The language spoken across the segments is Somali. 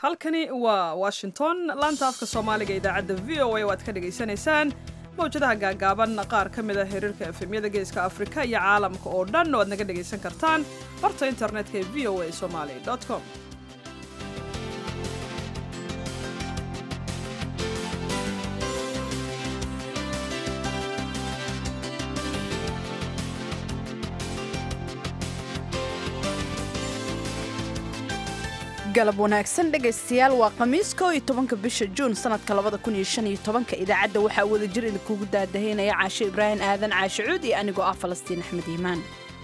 halkani waa washington laanta afka soomaaliga idaacadda v o a oo aad ka dhagaysanaysaan mawjadaha gaagaaban qaar ka mid a xiriirka efemyada geeska afrika iyo caalamka oo dhan oo aad naga dhagaysan kartaan barta internetka ee v o a somali com galab wanaagsan dhegaystayaal waa khamiis koo iyo tobanka bisha juun sanadka labada kun iyo shan iyo tobanka idaacadda waxaa wada jir idinkugu daadahaynaya caashe ibraahim aadan caashe cuud iyo anigoo ah falastiin axmed iimaan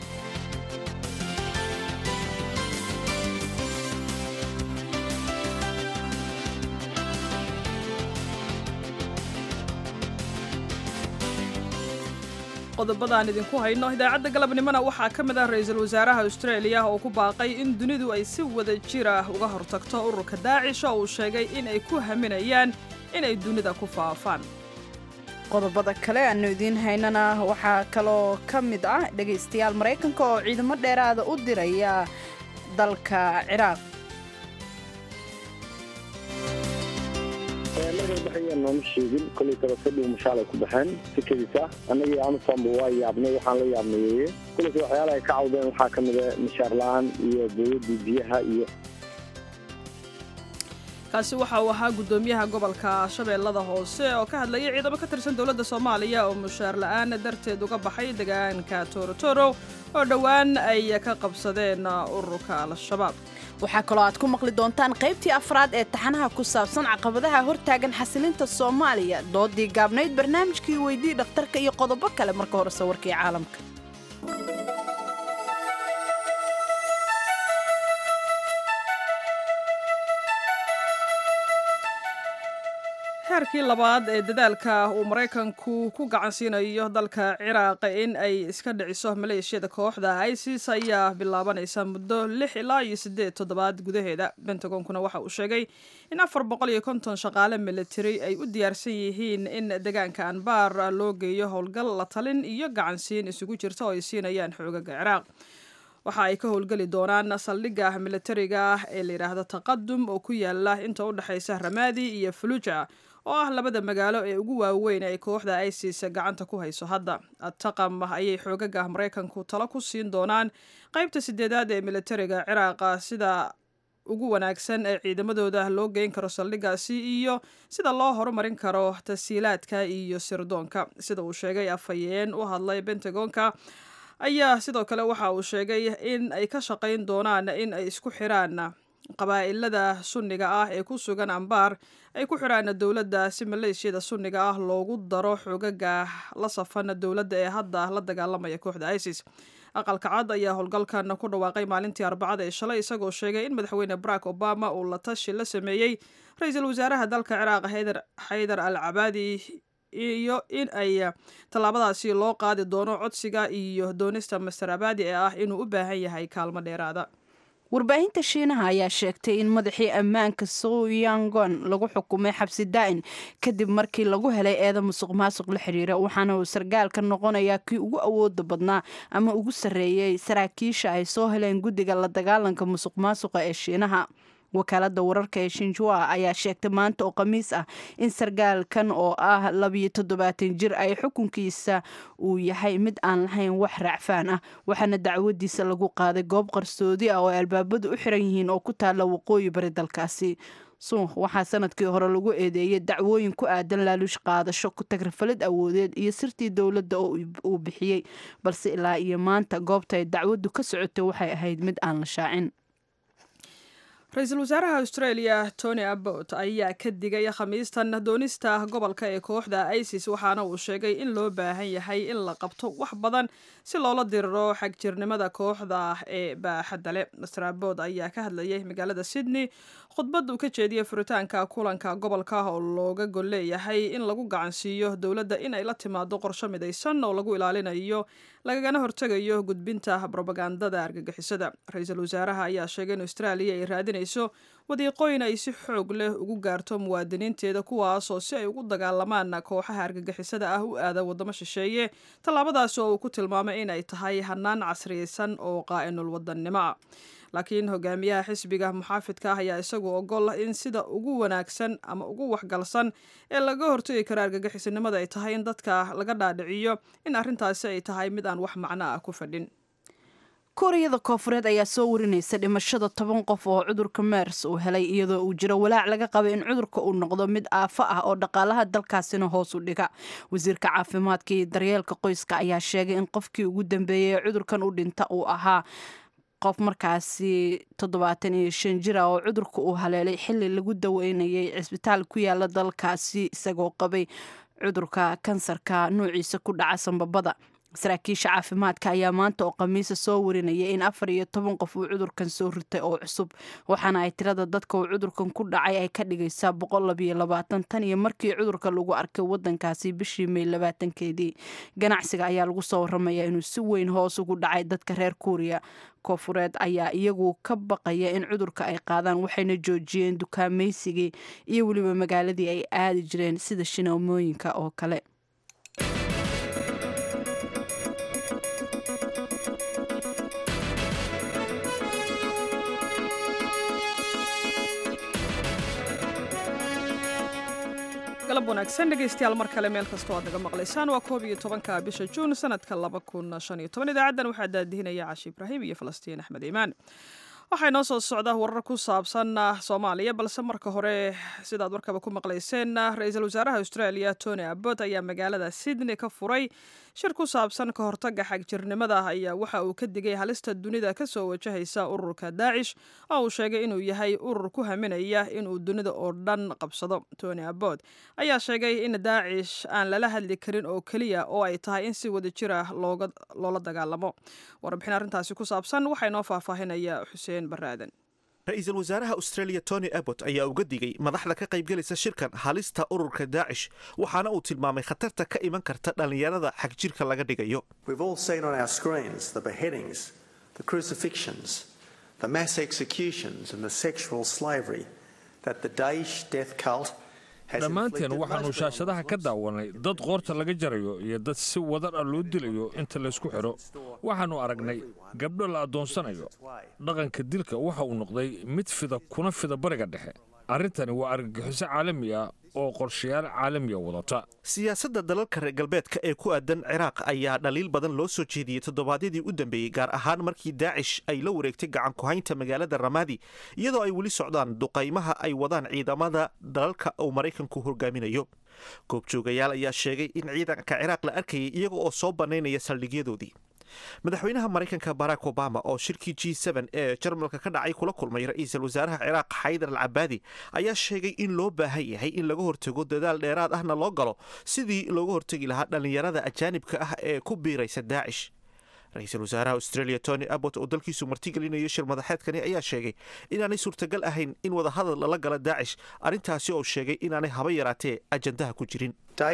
qodobadaan idinku hayno idaacadda galabnimona waxaa ka mid ah ra-iisul wasaaraha austraeliya oo ku baaqay in dunidu ay si wada jir ah uga hortagto ururka daacish oo uu sheegay in ay ku haminayaan inay dunida ku faafaan qodobada kale aanu idiin haynana waxaa kaloo ka mid ah dhegaystayaal maraykanka oo ciidamo dheeraada u diraya dalka ciraaq markay baxayeen nooma sheegin kolay tabakadhiw mashaalay ku baxeen sikadiisa annagii anusanba waa yaabnay waxaan la yaabnayeeye kolayse waxyaalaha ay ka cawdeen waxaa ka mida mishaar la-aan iyo dowladdii biyaha iyo kaasi waxa uu ahaa guddoomiyaha gobolka shabeellada hoose oo ka hadlayay ciidamo ka tirsan dowladda soomaaliya oo mushaar la-aan darteed uga baxay deegaanka torotoro oo dhowaan ay ka qabsadeen ururka al-shabaab waxaa kaloo aad ku maqli doontaan qaybtii afraad ee taxanaha ku saabsan caqabadaha hortaagan xasilinta soomaaliya doodii gaabnayd barnaamijkii weydii dhakhtarka iyo qodobo kale marka hore sawirkii caalamka heerkii labaad ee dadaalka uu maraykanku ku gacansiinayo dalka ciraaq in ay iska dhiciso maleeshiyada kooxda isis ayaa bilaabanaysa muddo lix ilaa iyo siddeed toddobaad gudaheeda bentagonkuna waxa uu sheegay in afar boqol iyo konton shaqaale militari ay u diyaarsan yihiin in deegaanka anbaar loo geeyo howlgal la talin iyo gacansiin isugu jirta oo ay siinayaan xoogaga ciraaq waxa ay ka howlgeli doonaan saldhigga militariga ah ee layidhaahdo taqadum oo ku yaala inta u dhexaysa ramaadi iyo faluuja oo ah labada magaalo ee ugu waaweyn ay kooxda isis gacanta ku hayso hadda taqam ayay xoogaga maraykanku talo ku siin doonaan qaybta sideedaad ee militariga ciraaqa sida ugu wanaagsan ee ciidamadooda loo geyn karo saldhiggaasi iyo sida loo horumarin karo tasiilaadka iyo sirdoonka sida uu sheegay afhayeen u hadlay bentagonka ayaa sidoo kale waxa uu sheegay in ay ka shaqayn doonaan in ay isku xiraan qabaa'ilada sunniga ah ee ku sugan ambaar ay ku xiraan dowladda si maleeshiyada sunniga ah loogu daro xoogaga la safan dowladda ee hadda la dagaalamaya kooxda isis aqalka cad ayaa howlgalkan ku dhawaaqay maalintii arbacada ee shalay isagoo sheegay in madaxweyne barack obama uu la tashi la sameeyey ra-iisul wasaaraha dalka ciraaq xaydar al cabaadi iyo in ay tallaabadaasi loo qaadi doono codsiga iyo doonista master abadi ee ah inuu u baahan yahay kaalmo dheeraada warbaahinta shiinaha ayaa sheegtay in madaxii ammaanka soyangon lagu xukumay xabsi daa'in kadib markii lagu helay eeda musuq maasuq la xiriira waxaana uu sargaalka noqonayaa kii ugu awooda badnaa ama ugu sarreeyey saraakiisha ay soo heleen guddiga la dagaalanka musuq maasuqa ee shiinaha wakaalada wararka ee shinjua ayaa sheegtay maanta oo khamiis ah in sargaalkan oo ah labiyo toddobaatan jir ay xukunkiisa uu yahay mid aan lahayn wax raacfaan ah waxaana dacwadiisa lagu qaaday goob qarsoodi ah oo ay albaabadu u xiran yihiin oo ku taalla waqooyi bari dalkaasi suuq waxaa sanadkii hore lagu eedeeyay dacwooyin ku aadan laaluush qaadasho ku tagrafalid awoodeed iyo sirtii dowladda oo uu bixiyey balse ilaa iyo maanta goobta ay dacwaddu ka socotay waxay ahayd mid aan la shaacin ra-iisul wasaaraha australia tony abbot ayaa ka digay khamiistan doonista gobolka ee kooxda isis waxaana uu sheegay in loo baahan yahay in la qabto wax badan si loola diriro xagjirnimada kooxda ee baaxadda leh master abbot ayaa ka hadlayay magaalada sydney khudbad uu ka jeediyey furitaanka kulanka gobolka oo looga gol leeyahay in lagu gacansiiyo dowladda in ay la timaado qorsho midaysan oo lagu ilaalinayo lagagana hortegayo gudbinta brobagandada argagixisada ra-iisul wasaaraha ayaa sheegay in austraaliya ay raadinayso wadiiqooyin ay si xoog leh ugu gaarto muwaadiniinteeda kuwaasoo si ay ugu dagaalamaan kooxaha argagixisada ah u aada waddamo shisheeye tallaabadaasi oo uu ku tilmaamay inay tahay hanaan casriyeysan oo qaa'inul wadannimo ah laakiin hogaamiyaha xisbiga muxaafidka ah ayaa isagu ogol in sida ugu wanaagsan ama ugu waxgalsan ee laga hortagi karo argagixisinimada ay tahay in dadka laga dhaadhiciyo in arrintaasi ay tahay mid aan wax macno ah ku fadhin kuuriyada koofureed ayaa soo warinaysa dhimashada toban qof oo cudurka mers uu helay iyadoo uu jiro walaac laga qabay in cudurka uu noqdo mid aafo ah oo dhaqaalaha dalkaasina hoos u dhiga wasiirka caafimaadka iyo daryeelka qoyska ayaa sheegay in qofkii ugu dambeeyey ee cudurkan u dhinta uu ahaa qof markaasi toddobaatan iyo shan jir ah oo cudurka uu haleelay xili lagu daweynayay cisbitaal ku yaala dalkaasi isagoo qabay cudurka kansarka nuuciisa ku dhaca sanbabada saraakiisha caafimaadka ayaa maanta oo khamiisa soo warinaya in afar iyo toban qof uu cudurkan soo ritay oo cusub waxaana ay tirada dadka uu cudurkan ku dhacay ay ka dhigaysaa boqol labiyo labaatan tan iyo markii cudurka lagu arkay wadankaasi bishii may labaatankeedii ganacsiga ayaa lagu soo waramaya inuu si weyn hoos ugu dhacay dadka reer kuuriya koofureed ayaa iyagu ka baqaya in cudurka ay qaadaan waxayna joojiyeen dukaamaysigii iyo weliba magaaladii ay aadi jireen sida shinaamooyinka oo kale galab wanaagsan dhegaystayaal mar kale meel kastoo aad naga maqlaysaan waa koob iyo tobanka bisha juun sanadka laba kun shan iyo toban idaacaddan waxaa daadihinaya cashi ibraahim iyo falastiin axmed iimaan waxaa inoo soo socda warar ku saabsan soomaaliya balse marka hore sidaad warkaba ku maqlayseen ra-iisul wasaaraha australia tony abbot ayaa magaalada sydney ka furay shir ku saabsan ka hortaga xagjirnimada ayaa waxa uu ka digay halista dunida kasoo wajahaysa ururka daacish oo uu sheegay inuu yahay urur ku haminaya inuu dunida oo dhan qabsado tony abbot ayaa sheegay in daacish aan lala hadli karin oo keliya oo ay tahay in si wada jir ah loola dagaalamo warbixin arrintaasi ku saabsan waxaa inoo faahfaahinaya xuseen baraaden ra-iisul wasaaraha australia tony abbot ayaa uga digay madaxda ka qaybgelaysa shirkan halista ururka daacish waxaana uu tilmaamay khatarta ka iman karta dhallinyarada xagjirka laga dhigayo dhammaanteen waxaannu shaashadaha ka daawanay dad qoorta laga jarayo iyo dad si wadar ah loo dilayo inta laysku xidho waxaannu aragnay gabdho la addoonsanayo dhaqanka dilka waxa uu noqday mid fida kuna fida bariga dhexe arrintani waa argagixiso caalami ah oo qorshayaal caalamiya wadata siyaasadda dalalka reer galbeedka ee ku aadan ciraaq ayaa dhaliil badan loo soo jeediyey toddobaadyadii u dambeeyey gaar ahaan markii daacish ay la wareegtay gacan ku-haynta magaalada ramaadi iyadoo ay weli socdaan duqaymaha ay wadaan ciidamada dalalka uu maraykanku hogaaminayo goobjoogayaal ayaa sheegay in ciidanka ciraaq la arkayay iyaga oo soo bannaynaya saldhigyadoodii madaxweynaha maraykanka barack obama oo shirkii g ee jarmalka ka dhacay kula kulmay ra-iisul wasaaraha ciraaq xaydar al cabaadi ayaa sheegay in loo baahan yahay in laga hortago dadaal dheeraad ahna loo galo sidii looga hortagi lahaa dhallinyarada ajaanibka ah ee ku biiraysa daacish ra-iisul wasaaraha australia tony abbot oo dalkiisu martigelinayo shir madaxeedkani ayaa sheegay inaanay suurtagal ahayn in wadahadal lala gala daacish arrintaasi oo sheegay inaanay haba yaraatee ajandaha ku jirin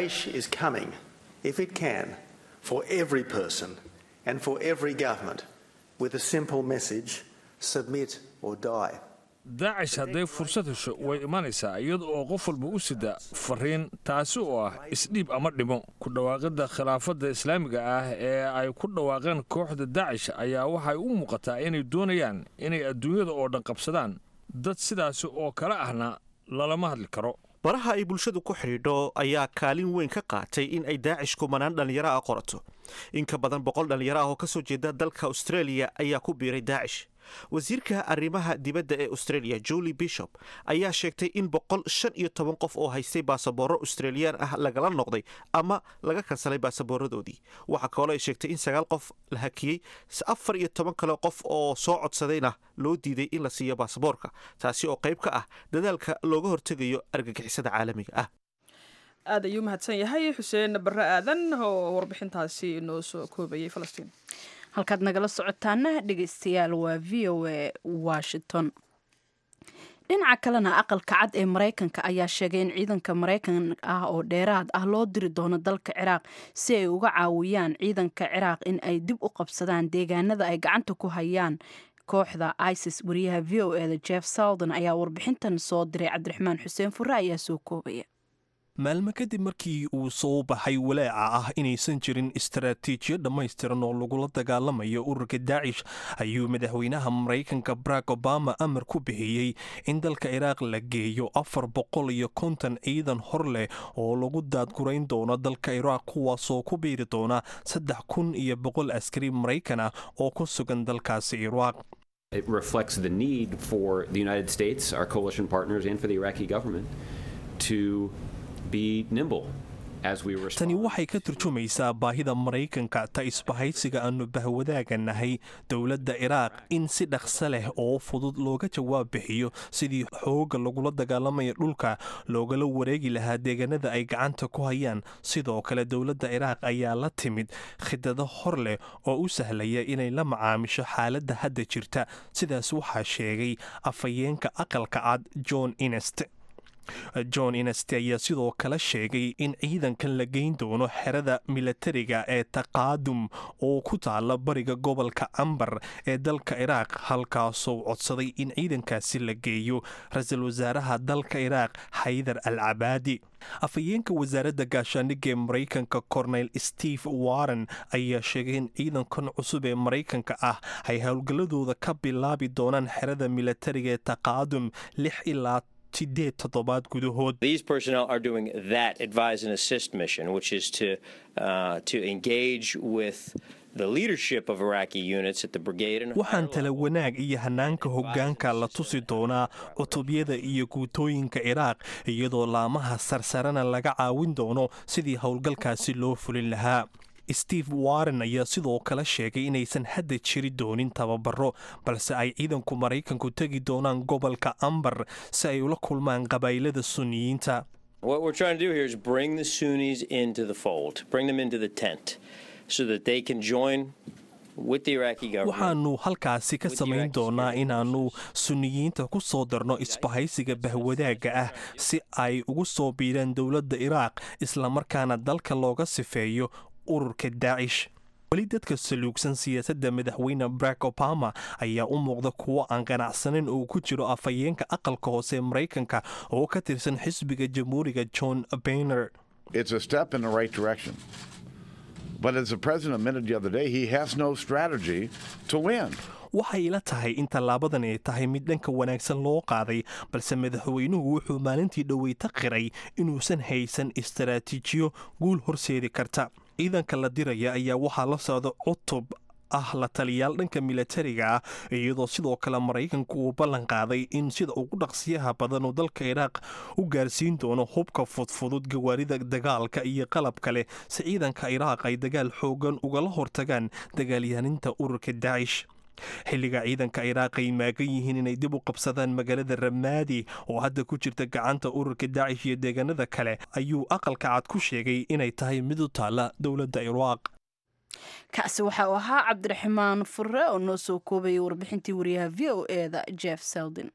and for every government with a simple message submit or die. daacish hadday fursad hesho way imanaysaa iyada oo qof walba u sida fariin taasi oo ah isdhiib ama dhimo ku dhawaaqidda khilaafadda islaamiga ah ee ay ku dhawaaqeen kooxda daacish ayaa waxay u muuqataa inay doonayaan inay adduunyada oo dhan qabsadaan dad sidaasi oo kale ahna lalama hadli karo baraha ay bulshadu ku xidhiidho ayaa kaalin weyn ka qaatay in ay daacish kumanaan dhallinyaro ah qorato in ka badan boqol dhallinyaro ah oo ka soo jeeda dalka australia ayaa ku biiray daacish wasiirka arrimaha dibadda ee australia julie bishop ayaa sheegtay in boqol shan iyo toban qof oo haystay baasaboorro australiyaan ah lagala noqday ama laga kansalay baasaboorradoodii waxaa kaloo ay sheegtay in sagaal qof la hakiyey afar iyo toban kale qof oo soo codsadayna loo diiday in la siiyo baasaboorka taasi oo qayb ka ah dadaalka looga hortegayo argagixisada caalamiga ah aad ayuu mahadsan yahay xuseen barre aadan oo warbixintaasi inoo soo koobayay falastiin halkaad nagala socotaana dhegeystayaal waa v o a washington dhinaca kalena aqalka cad ee maraykanka ayaa sheegay in ciidanka maraykan ah oo dheeraad ah loo diri doono dalka ciraaq si ay uga caawiyaan ciidanka ciraaq in ay dib u qabsadaan deegaanada ay gacanta ku hayaan kooxda isis wariyaha v o eda jeff salden ayaa warbixintan soo diray cabdiraxmaan xuseen fure ayaa soo koobaya maalmo kadib markii uu soo baxay walaaca ah inaysan jirin istaraatiijiyo dhammaystiran oo lagula dagaalamayo ururka daacish ayuu madaxweynaha maraykanka barack obama amar ku bixiyey in dalka iraaq la geeyo afar boqol iyo konton ciidan hor leh oo lagu daadgurayn doono dalka iraaq kuwaasoo ku biiri doona saddex kun iyo boqol askari maraykan ah oo ku sugan dalkaasi iraaq It reflects the need for the United States, our coalition partners, and for the Iraqi government to be nimble as we respond. tani waxay ka turjumaysaa baahida maraykanka ta isbahaysiga aanu bahwadaaga nahay dowladda iraaq in si dhaqso leh oo fudud looga jawaab bixiyo sidii xoogga lagula dagaalamaya dhulka loogala wareegi lahaa deegaanada ay gacanta ku hayaan sidoo kale dowladda iraaq ayaa la timid khidado hor leh oo u sahlaya inay la macaamisho xaaladda hadda jirta sidaas waxaa sheegay afhayeenka aqalka cad john inest john inest ayaa sidoo kale sheegay in ciidankan la geyn doono xerada milatariga ee taqaadum oo ku taala bariga gobolka ambar ee dalka iraaq halkaasoo codsaday in ciidankaasi la geeyo ra-iisul wasaaraha dalka iraaq xaydar al cabaadi afhayeenka wasaaradda gaashaandhigga ee maraykanka cornel steve warren ayaa sheegay in ciidankan cusub ee maraykanka ah ay howlgalladooda ka bilaabi doonaan xerada milatariga ee taqaadum lix ilaa sideed toddobaad gudahood These personnel are doing that advise and assist mission, which is to uh, to engage with the leadership of Iraqi units at the brigade and waxaan tala wanaag iyo hanaanka hoggaanka la tusi doonaa cutubyada iyo guutooyinka iraaq iyadoo laamaha sarsarena laga caawin doono sidii howlgalkaasi loo fulin lahaa steve warren ayaa sidoo kale sheegay inaysan hadda jiri doonin tababaro balse ay ciidanku maraykanku tegi doonaan gobolka ambar si ay ula kulmaan qabaylada suniyiinta What we're trying to do here is bring the Sunnis into the fold, bring them into the tent, so that they can join with the Iraqi government. waxaannu halkaasi ka samayn doonaa inaannu suniyiinta ku soo darno isbahaysiga bahwadaagga ah si ay ugu soo biiraan dowladda iraaq islamarkaana dalka looga sifeeyo ururka daacish weli dadka saluugsan siyaasadda madaxweyne barack obama ayaa u muuqda kuwo aan qanacsanin oo ku jiro afhayeenka aqalka hoose ee maraykanka oo ka tirsan xisbiga jamhuuriga john bayner It's a step in the right direction. But as the president admitted the other day, he has no strategy to win. waxay ila tahay in tallaabadan ay tahay mid dhanka wanaagsan loo qaaday balse madaxweynuhu wuxuu maalintii dhoweyta qiray inuusan haysan istaraatiijiyo guul horseedi karta ciidanka la diraya ayaa waxaa la socda cutub ah la taliyaal dhanka milatariga ah iyadoo sidoo kale maraykanku uu ballan qaaday in sida ugu dhaqsiyaha badan uu dalka iraaq u gaarsiin doono hubka fudfudud gawaarida dagaalka iyo qalab kale si ciidanka iraaq ay dagaal xoogan ugala hortagaan dagaalyahaninta ururka daacish xilliga ciidanka iraaq ay maagan yihiin inay dib u qabsadaan magaalada ramaadi oo hadda ku jirta gacanta ururka daacish iyo deegaanada kale ayuu aqalka cad ku sheegay inay tahay mid u taalla dowladda iraaq kaasi waxa uu ahaa cabdiraxmaan fure oo noo soo koobayay warbixintii wariyaha v o eda jeff seldin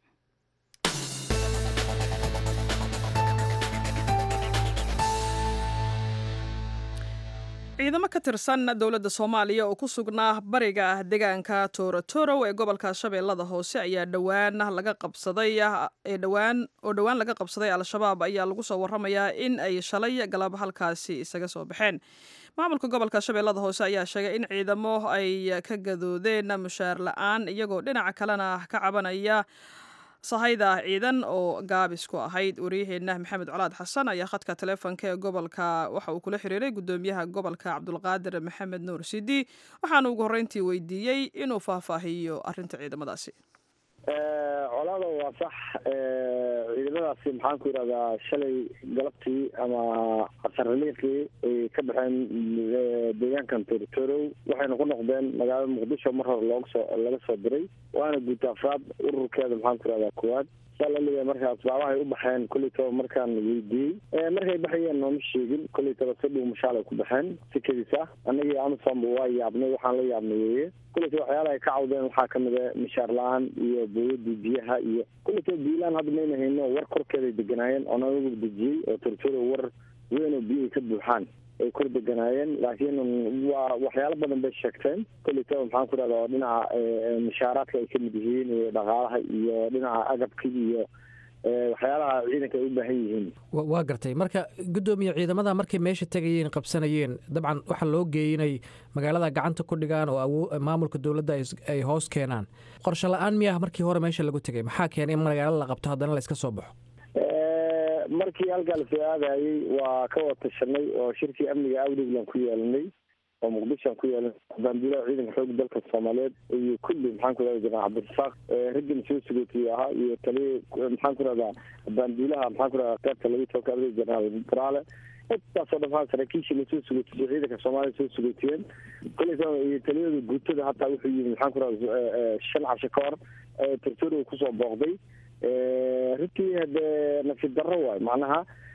ciidamo ka tirsan dowladda soomaaliya oo ku sugnaa bariga deegaanka toorotorow ee gobolka shabeellada hoose ayaa dhowaan laga qabsaday ee dhowaan oo dhowaan laga qabsaday al-shabaab ayaa lagu soo waramayaa in ay shalay galab halkaasi isaga soo baxeen maamulka gobolka shabeellada hoose ayaa sheegay in ciidamo ay ka gadoodeen mushaar la-aan iyagoo dhinaca kalena ka cabanaya sahayda ciidan oo gaabis ku ahayd wariyaheenna maxamed colaad xasan ayaa khadka taleefonka ee gobolka waxa uu kula xiriiray gudoomiyaha gobolka cabdulqaadir maxamed nuur sidi waxaana ugu horreyntii weydiiyey inuu faahfaahiyo arrinta ciidamadaasi colaada waa sax ciidamadaasi maxaan ku yidhahdaa shalay galabtii ama asaraliiqii ay ka baxeen deegaankan torotorow waxayna ku noqdeen magaalada muqdisho mar hore looga soo laga soo diray waana guud afraad ururkeeda maxaan ku yidhahdaa koowaad saa laleeyahay marka asbaabahay u baxeen koleytaba markaan weydiiyey markay baxayeen nooma sheegin koleytaba si dhow mashaalay ku baxeen si kedis ah annagii amisanba waa yaabnay waxaan la yaabnay weeye koleytaba waxyaalaha ay ka cawdeen waxaa kamid a mishaar la-aan iyo booyadii biyaha iyo koleytaba biilaan hadda mayna hayno war korkeeday deganaayeen oo nanagu dejiyey oo tortoro war weyn oo biyahay ka buuxaan ay kor deganaayeen laakiin waa waxyaalo badan bay sheegteen kolleytaba maxaan ku rahda oo dhinaca mushaaraadka ay kamid yihiin iyo dhaqaalaha iyo dhinaca agabka iyo waxyaalaha ciidanka ay u baahan yihiin waa gartay marka guddoomiye ciidamada markay meesha tegayeen qabsanayeen dabcan waxaa loo geeyey inay magaalada gacanta ku dhigaan oo maamulka dowladda ay hoos keenaan qorshe la-aan miyaha markii hore meesha lagu tegay maxaa keenay in magaalo la qabto haddana la iska soo baxo markii halkaa lasoo aadayey waa ka wada tashanay oo shirkii amniga awdhiglan ku yeelanay oo muqdishoan ku yeelanay baanduulaha ciidanka xooga dalka soomaaliyeed iyo kulli maxaan ku rahda jenaraal cabdirasaaq raggan soo sugootiyey ahaa iyo taliya maxaan ku rahdaa baanduulaha maxaan ku rahdaa qaybta lagu tookaaday jenaraal baraale intaasoo dhan saraakiishii lasoo sugootiyey ciidanka soomaaliya soo sugootiyeen koleysa iyo taliyada guutada hataa wuxuu yimi maxaan ku rahda shan casho ka hor tortoro kusoo booqday runtii hadee nasiib darro waay macnaha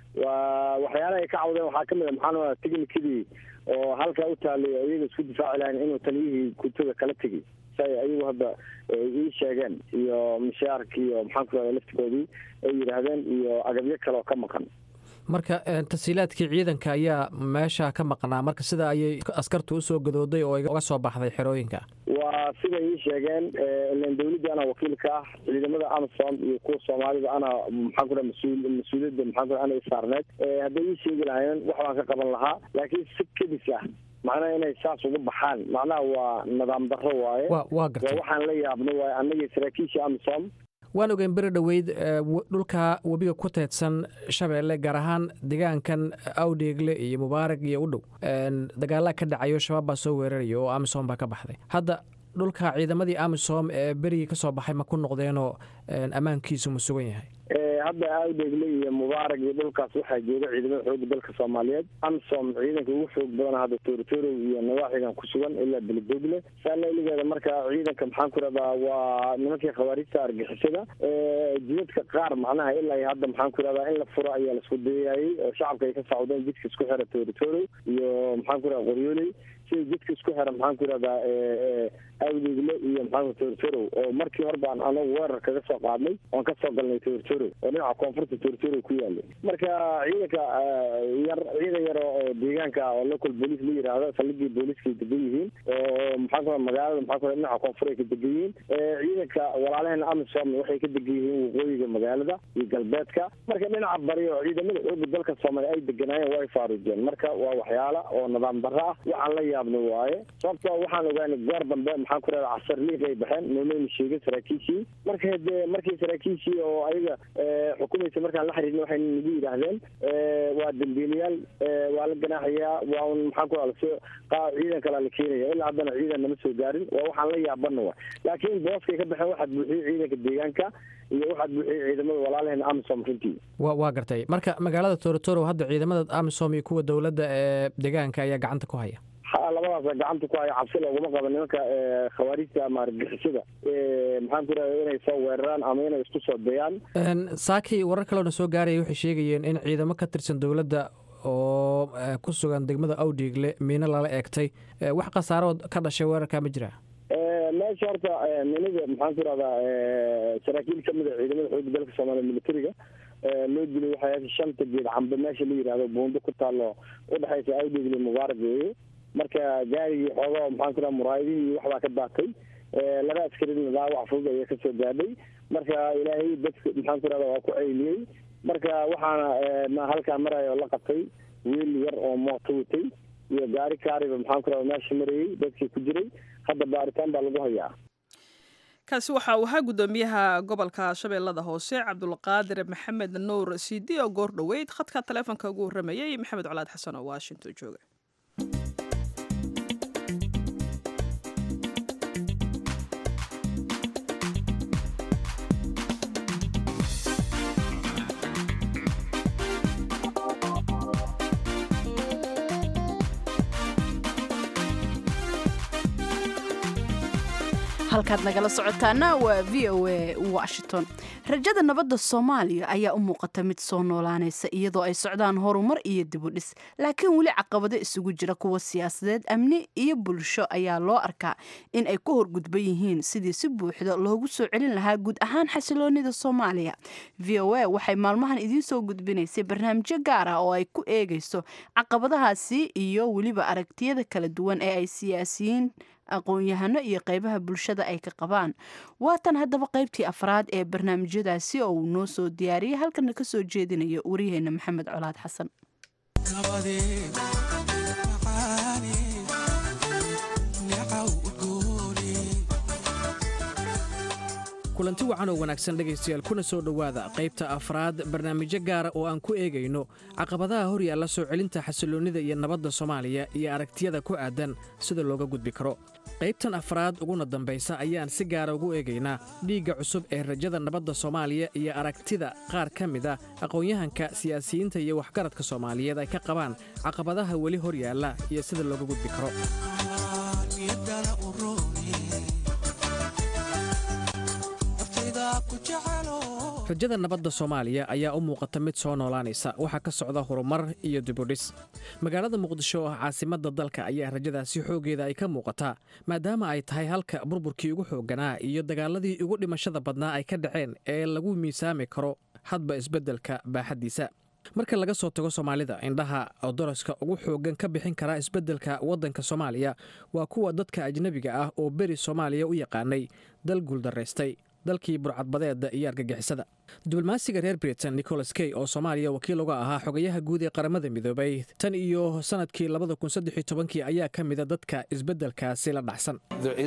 waa waxyaalaha ay ka cawdeen waxaa kamid a maxaa technicadii oo halkaa u taalay iyaga isku difaaci lahayn inuu taliyihii guutada kala tegay say ayagu hadda ii sheegeen iyo mishaarki iyo maxaan ku rahda laftigoodii ay yidhaahdeen iyo agabyo kale oo ka maqan marka tasiilaadkii ciidanka ayaa meesha ka maqnaa marka sida ayay askartu usoo gadooday oo uga soo baxday xerooyinka waa siday ii sheegeen ilan dawladda anaa wakiilka ah ciidamada amsom iyo kuwa soomaalida anaa maxaan ku raha mas-uul mas-uuliyadda maxaan ku ana saarneed hadday ii sheegi lahaayeen wax baan ka qaban lahaa laakiin si kedis ah macnaha inay saas uga baxaan macnaha waa nidaam darro waaye waa gartay waxaan la yaabno waaye annagii saraakiisha amsom waan ogeyn beri dhoweyd dhulka webiga ku teedsan shabeelle gaar ahaan deegaankan awdheegle iyo mubaarag iyo u dhow dagaalaa ka dhacayo shabaab baa soo weeraraya oo amisom baa ka baxday hadda dhulka ciidamadii amisom ee berigii ka soo baxay ma ku noqdeenoo ammaankiisu ma sugan yahay hadda awdheegle iyo mubaarag iyo dhulkaas waxaa jooga ciidamada xooga dalka soomaaliyeed amsom ciidanka ugu xoog badana hadda toorotorow iyo nawaaxigan ku sugan ilaa belidogle saalailigeeda marka ciidanka maxaan ku rahdaa waa nimankii khawaarijta argixisada jidadka qaar macnaha ilaa hadda maxaan ku rahdaa in la furo ayaa lasku dayaayey oo shacabka ay ka sacudeen jidka isku xira toorotorow iyo maxaan ku rahda qoryooley sida jidka isku xira maxaan ku rahdaa awdeegle iyo maxaan toorotorow oo markii hore baan anagu weerar kaga soo qaadnay oon kasoo galnay toorotorow oo dhinaca koonfurta toorotorow ku yaalay marka ciidanka yar ciidan yar oo deegaanka oo local police la yidhaahdo saldhigii booliiska ay degan yihiin oo maxaan ku magaalada maxaan ku dhinaca koonfur ay ka degan yihiin ciidanka walaalaheena amisom waxay ka degan yihiin waqooyiga magaalada iyo galbeedka marka dhinaca bari oo ciidamada xooga dalka soomaaliya ay deganaayeen waa ay faaruujeen marka waa waxyaala oo nidaam darro ah waxaan la yaabno waaye sababtoo waxaan ogaanay goor dambe maxaan ku rahda casar liiq ay baxeen nooleyna sheegay saraakiishii marka dee markii saraakiishii oo ayaga xukumaysa markaan la xiriirna waxay nagu yidhaahdeen waa dambiilayaal waa la ganaaxayaa waa un maxaan ku lasoo ciidan kalea la keenaya ilaa haddana ciidan nama soo gaarin waa waxaan la yaabana wa laakiin booskay ka baxeen waxaad buuxiyey ciidanka deegaanka iyo waxaad buuxiyey ciidamada walaalaheen amisom runtii wa waa gartay marka magaalada torotoro hadda ciidamada amisom iyo kuwa dowladda ee deegaanka ayaa gacanta ku haya ha labadaasa gacanta ku haya cabsi looguma qaba nimanka khawaarijta ama argixisada maxaan ku rahda inay soo weeraraan ama inay isku soo dayaan saakii warar kaleona soo gaaraya waxay sheegayeen in ciidamo ka tirsan dowladda oo ku sugan degmada awdhiigle miino lala eegtay wax khasaarood ka dhashay weerarkaa ma jiraa meesha horta minida maxaan ku rahdaa saraakiil kamid a ciidamada xooga dalka soomaaliya militariga loo dilay waxay shanta geed cambe meesha la yidhahdo buundo ku taalo udhexaysa awdhiigle mubaarak weeye marka gaarigii xoogaa maxaan ku raha muraayadihii waxbaa ka daatay laba askarina dhaawac fudud ayaa kasoo gaadhay marka ilaahay dadka maxaan ku rahda waa ku ceyliyey marka waxaana halkaa maraya oo la qabtay wiil yar oo mooto watay iyo gaari kaariba maxaan ku rahda meesha marayey dadkii ku jiray hadda baaritaan baa lagu hayaa kaasi waxa uu ahaa guddoomiyaha gobolka shabeellada hoose cabdulqaadir maxamed nuur sidi oo goor dhoweyd khadka taleefonka ugu warramayay maxamed colaad xasan oo washington jooga halkaad nagala socotaana waa v o a washington rajada nabadda soomaaliya ayaa u muuqata mid soo noolaanaysa iyadoo ay socdaan horumar iyo dibudhis laakiin weli caqabado isugu jira kuwa siyaasadeed amni iyo bulsho ayaa loo arkaa in ay ku horgudban yihiin sidii si buuxda loogu soo celin lahaa guud ahaan xasiloonida soomaaliya v o a waxay maalmahan idiin soo gudbinaysay barnaamijyo gaar ah oo ay ku eegayso caqabadahaasi iyo weliba aragtiyada kala duwan ee ay siyaasiyiin aqoon-yahano iyo qeybaha bulshada ay ka qabaan waatan haddaba qeybtii afraad ee barnaamijyadaasi oo uu noo soo diyaariyay halkana ka soo jeedinayo waryaheena maxamed colaad xasan kulanti wacan oo wanaagsan dhegaystayaal kuna soo dhowaada qaybta afraad barnaamijyo gaara oo aan ku eegayno caqabadaha hor yaalla soo celinta xasiloonnida iyo nabadda soomaaliya iyo aragtiyada ku aadan sida looga gudbi karo qaybtan afraad uguna dambaysa ayaan si gaara ugu eegaynaa dhiigga cusub ee rajada nabadda soomaaliya iyo aragtida qaar ka mid a aqoon-yahanka siyaasiyiinta iyo waxgaradka soomaaliyeed ay ka qabaan caqabadaha weli hor yaalla iyo sida looga gudbi karo rajada nabadda soomaaliya ayaa u muuqata mid soo noolaanaysa waxaa ka socda horumar iyo dibudhis magaalada muqdisho oo ah caasimadda dalka ayaa rajadaasi xooggeeda ay ka muuqataa maadaama ay tahay halka burburkii ugu xoogganaa iyo dagaaladii ugu dhimashada badnaa ay ka dhaceen ee lagu miisaami karo hadba isbeddelka baaxaddiisa marka laga soo tago soomaalida indhaha daraska ugu xooggan ka bixin karaa isbeddelka waddanka soomaaliya waa kuwa dadka ajnebiga ah oo beri soomaaliya u yaqaanay dal guuldaraystay dalkii burcadbadeeda iyo argagixisada diblomaasiga reer britain nicholas key oo soomaaliya wakiil uga ahaa xogayaha guud ee qaramada midoobay tan iyo sanadkii kii ayaa ka mida dadka isbeddelkaasi la dhacsan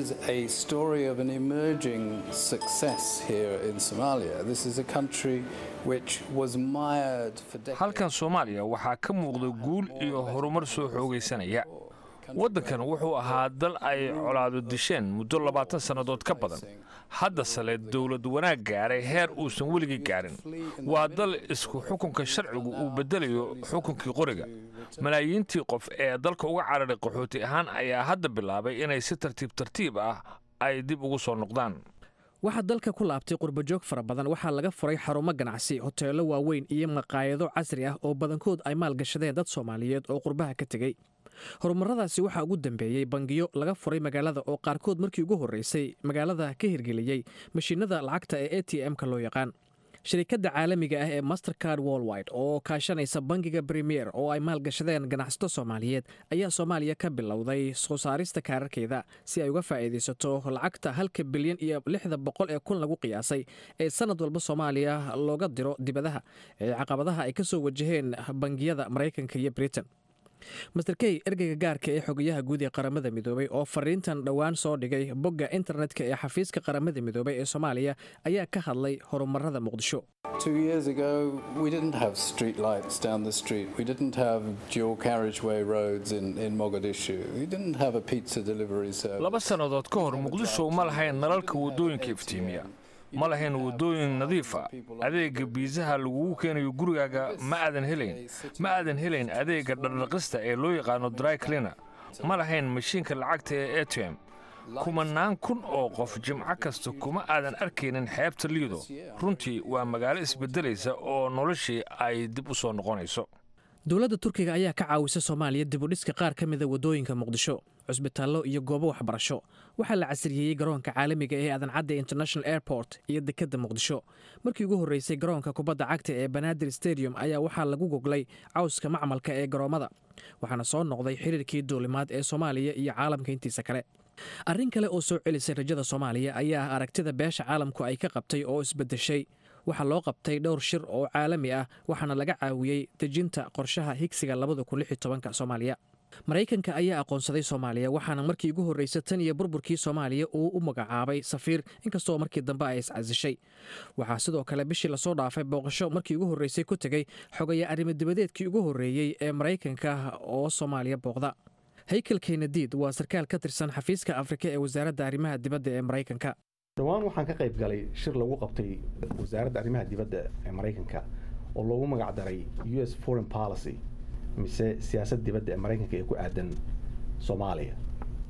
halkan soomaaliya waxaa ka muuqda guul iyo horumar soo xoogaysanaya waddankan wuxuu ahaa dal ay colaado disheen muddo labaatan sannadood ka badan hadda sale dowlad wanaag gaaray heer uusan weligii gaarin waa dal isku xukunka sharcigu uu beddelayo xukunkii qoriga malaayiintii qof ee dalka uga cararay qaxooti ahaan ayaa hadda bilaabay inay si tartiib tartiib ah ay dib ugu soo noqdaan waxaa dalka ku laabtay qurbajoog fara badan waxaa laga furay xarumo ganacsi hoteello waaweyn iyo maqaayado casri ah oo badankood ay maalgashadeen dad soomaaliyeed oo qurbaha ka tegey horumaradaasi waxaa ugu dambeeyey bangiyo laga furay magaalada oo qaarkood markii ugu horreysay magaalada ka hirgeliyey mashiinada lacagta ee a t m-ka loo yaqaan shirikadda caalamiga ah ee mastercard worldwide oo kaashanaysa bangiga premier oo ay maalgashadeen ganacsato soomaaliyeed ayaa soomaaliya ka bilowday soo saarista kaararkeeda si ay uga faa'iidaysato lacagta halka bilyan iyo lixda boqol ee kun lagu qiyaasay ee sanad walba soomaaliya looga diro dibadaha ee caqabadaha ay ka soo wajaheen bangiyada maraykanka iyo britain master key ergeyga gaarka ee xogayaha guud ee qaramada midoobay oo fariintan dhowaan soo dhigay bogga internetka ee xafiiska qaramada midoobay ee soomaaliya ayaa ka hadlay horumarada muqdisho Two years ago, we didn't have street lights down the street. We didn't have dual carriageway roads in, in Mogadishu. We didn't have a pizza delivery service. laba sannadood ka hor muqdisho ma lahayn nalalka waddooyinka iftiimiya ma lahayn waddooyin nadiifa adeega biisaha lagugu keenayo gurigaaga ma aadan helayn ma aadan helayn adeega dhardhaqista ee loo yaqaano dry cleaner ma lahayn mashiinka lacagta ee a t m kumanaan kun oo qof jimco kasta kuma aadan arkaynin xeebta liido runtii waa magaalo isbeddelaysa oo noloshii ay dib u soo noqonayso dowladda turkiga ayaa ka caawisa soomaaliya dibudhiska qaar ka mida waddooyinka muqdisho cusbitaallo iyo goobo waxbarasho waxaa la casriyeeyey garoonka caalamiga ee adancadda international airport iyo dekedda muqdisho markii ugu horreysay garoonka kubadda cagta ee banaadir stadium ayaa waxaa lagu goglay cawska macmalka ee garoommada waxaana soo noqday xiriirkii duulimaad ee soomaaliya iyo caalamka intiisa kale arrin kale oo soo celisay rajada soomaaliya ayaa ah aragtida beesha caalamku ay ka qabtay oo isbeddeshay waxaa loo qabtay dhowr shir oo caalami ah waxaana laga caawiyey dejinta qorshaha higsiga soomaaliya maraykanka ayaa aqoonsaday soomaaliya waxaana markii ugu horreysay tan iyo burburkii soomaaliya uu u magacaabay safiir inkastoo markii dambe ay iscasishay waxaa sidoo kale bishii lasoo dhaafay booqasho markii ugu horreysay ku tegey xogaya arrimo-dibadeedkii ugu horreeyey ee maraykanka oo soomaaliya booqda haykel kenadiid waa sarkaal ka tirsan xafiiska afrika ee wasaaradda arrimaha dibadda ee maraykanka dhowaan waxaan ka qayb galay shir lagu qabtay wasaaradda arrimaha dibadda ee maraykanka oo loogu magac daray u s foreign policy mise siyaasad dibadda ee maraykanka ee ku aadan soomaaliya